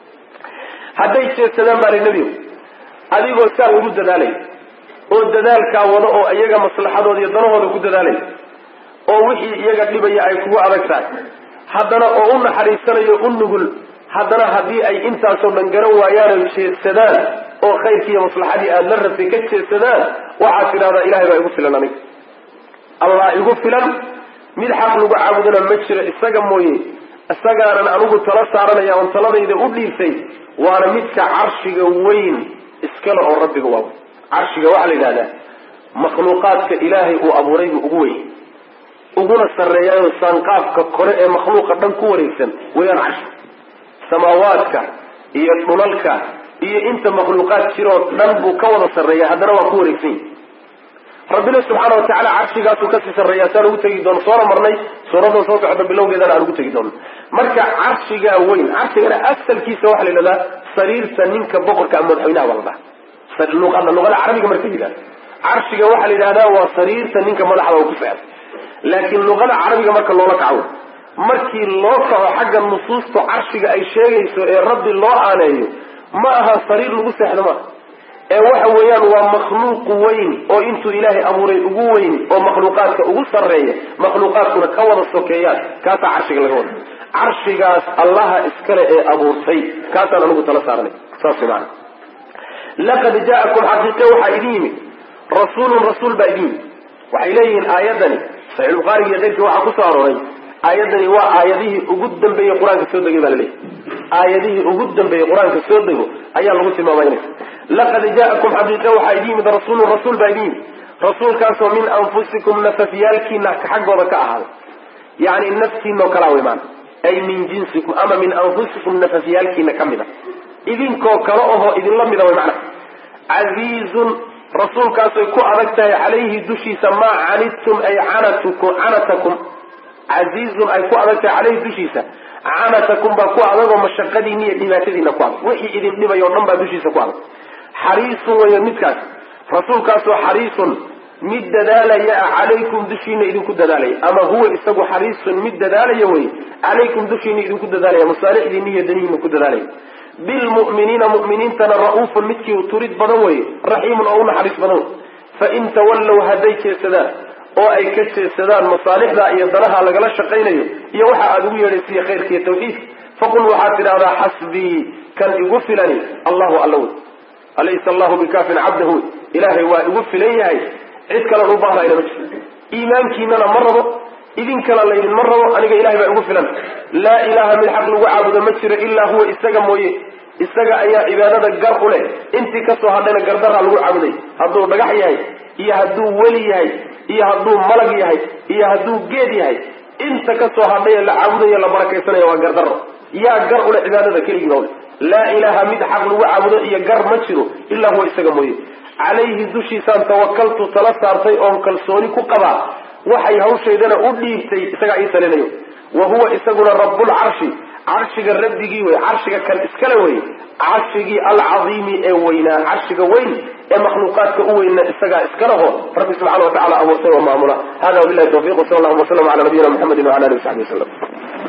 hadday jeedsadaan baa li nebigu adigoo saa ugu dadaalay oo dadaalkaa wada oo iyaga maslaxadooda iyo danahooda ku dadaalay oo wixii iyaga dhibaya ay kugu adag tahay haddana oo u naxariisanayo u nugul haddana haddii ay intaasoo dhan garan waayaan oy jeedsadaan oo khayrkii iyo maslaxadii aada la rabtay ka jeedsadaan waxaad tidhahdaa ilahay baa igu filan aniga allah igu filan mid xaq lagu caabudana ma jiro isaga mooye isagaanan anigu tala saaranaya oon taladayda u dhiibtay waana midka carshiga weyn iskale oo rabbiga waa carshiga waxaa la yidhahdaa makhluuqaadka ilaahay uu abuuray buu ugu weyn uguna sarreeyaayo saanqaafka kore ee makhluuqa dhan ku wareegsan wayaan carshi samaawaadka iyo dhulalka iyo inta makhluuqaad jiroo dhan buu ka wada sarreeya haddana waa ku wareegsan yahi rabbina subxaana watacaala carshigaasuu kasii sarreeya saan ugu tegi doono soona marnay suuradan soo socda bilowgeedana aan ugu tegi doono marka carshigaa weyn carshigana asalkiisa waxaa la yidhahdaa sariirta ninka boqorka ama madaxweynaha baa la dhaha luqada luqada carabiga marka yidhahda carshiga waxaa la yidhahdaa waa sariirta ninka madaxda u ku socda laakiin luqada carabiga marka loola kaco markii loo kaco xagga nusuusta carshiga ay sheegayso ee rabbi loo aaneeyo ma aha sariir lagu seexdo maaha ee waxa weeyaan waa makhluuq weyn oo intuu ilaahay abuuray ugu weyn oo makhluuqaadka ugu sarreeya makhluuqaadkuna ka wada sokeeyaan kaasaa carshiga laga wada carshigaas allaha iskale ee abuurtay kaasaan anigu tala saaranay saas maana laqad jaa'akum xaqiiqe waxaa idin yimid rasuulun rasuul baa idin yimid waxay leeyihiin aayadani saxiix bukhaariga iyo keyrkii waxaa kusoo arooray aayadani waa aayadihii ugu dambeeyey qur-aanka soo degay baa laleeyahy aayadihii ugu dambeeyey qur-aanka soo dego ayaa lagu tilmaamaynaya laqad jaa'akum xaqiiqe waxaa idin yimid rasuulun rasuul baa idin yimid rasuulkaasoo min anfusikum nafafyaalkiina xaggooda ka ahaaday yacni naftiinoo kalaa wey maana ay min jinsikum ama min anfusikum nafafyaalkiina ka mid a idinkoo kale ohoo idinla mida way macna casiizun rasuulkaasay ku adag tahay calayhi dushiisa maa canidtum ay canatukum canatakum casiizun ay ku adag tahay caleyhi dushiisa canatakum baa ku adagoo mashaqadiina iyo dhibaatadiina ku adag wixii idin dhibay oo dhan baa dushiisa ku adag xariisun weeye midkaas rasuulkaasoo xariisun mid dadaalaya ah calaykum dushiina idinku dadaalaya ama huwa isagu xariisun mid dadaalaya wey calaykum dushiina idinku dadaalaya masaalixdiina iyo danihiina ku dadaalaya bilmu'miniina mu'miniintana ra-uufun midkii turid badan weye raxiimun oo u naxariis badan wey fain tawallow hadday jeesadaan oo ay ka jeesadaan masaalixda iyo danaha lagala shaqaynayo iyo waxa aada ugu yeedhaysiiyo khayrka iyo tawxiidka faqul waxaad tidhahdaa xasbii kan igu filani allahu alla wey alaysa allahu bikaafin cabdahu wey ilaahay waa igu filan yahay cid kalen u baahnayna ma jirto iimaankiinana ma rabo idinkana laydinma rabo aniga ilahay baa igu filan laa ilaha mid xaq lagu caabudo ma jiro ilaa huwa isaga mooye isaga ayaa cibaadada gar u leh intii kasoo hadhayna gardaraa lagu caabuday hadduu dhagax yahay iyo hadduu weli yahay iyo hadduu malag yahay iyo hadduu geed yahay inta kasoo hadhay ee la caabudayo la barakaysanaya waa gardaro yaa gar ule cibaadada keligiiba ule laa ilaha mid xaq lagu caabudo iyo gar ma jiro ilaa huwa isaga mooye calayhi dushiisaan tawakaltu tala saartay oon kalsooni ku qabaa waxay hawshaydana u dhiibtay isagaa ii talinayo wa huwa isaguna rabbulcarshi carshiga rabbigii wey carshiga kan iskale wey carshigii alcadiimi ee weynaa carshiga weyn ee makhluuqaadka u weyna isagaa iskaleho rabbi subxana wa tacala abuurtay oo maamula hada wabilahi tawfiq wsala allahuma waslama ala nabiyina muxamedi wala alihi wasaxbi wasalam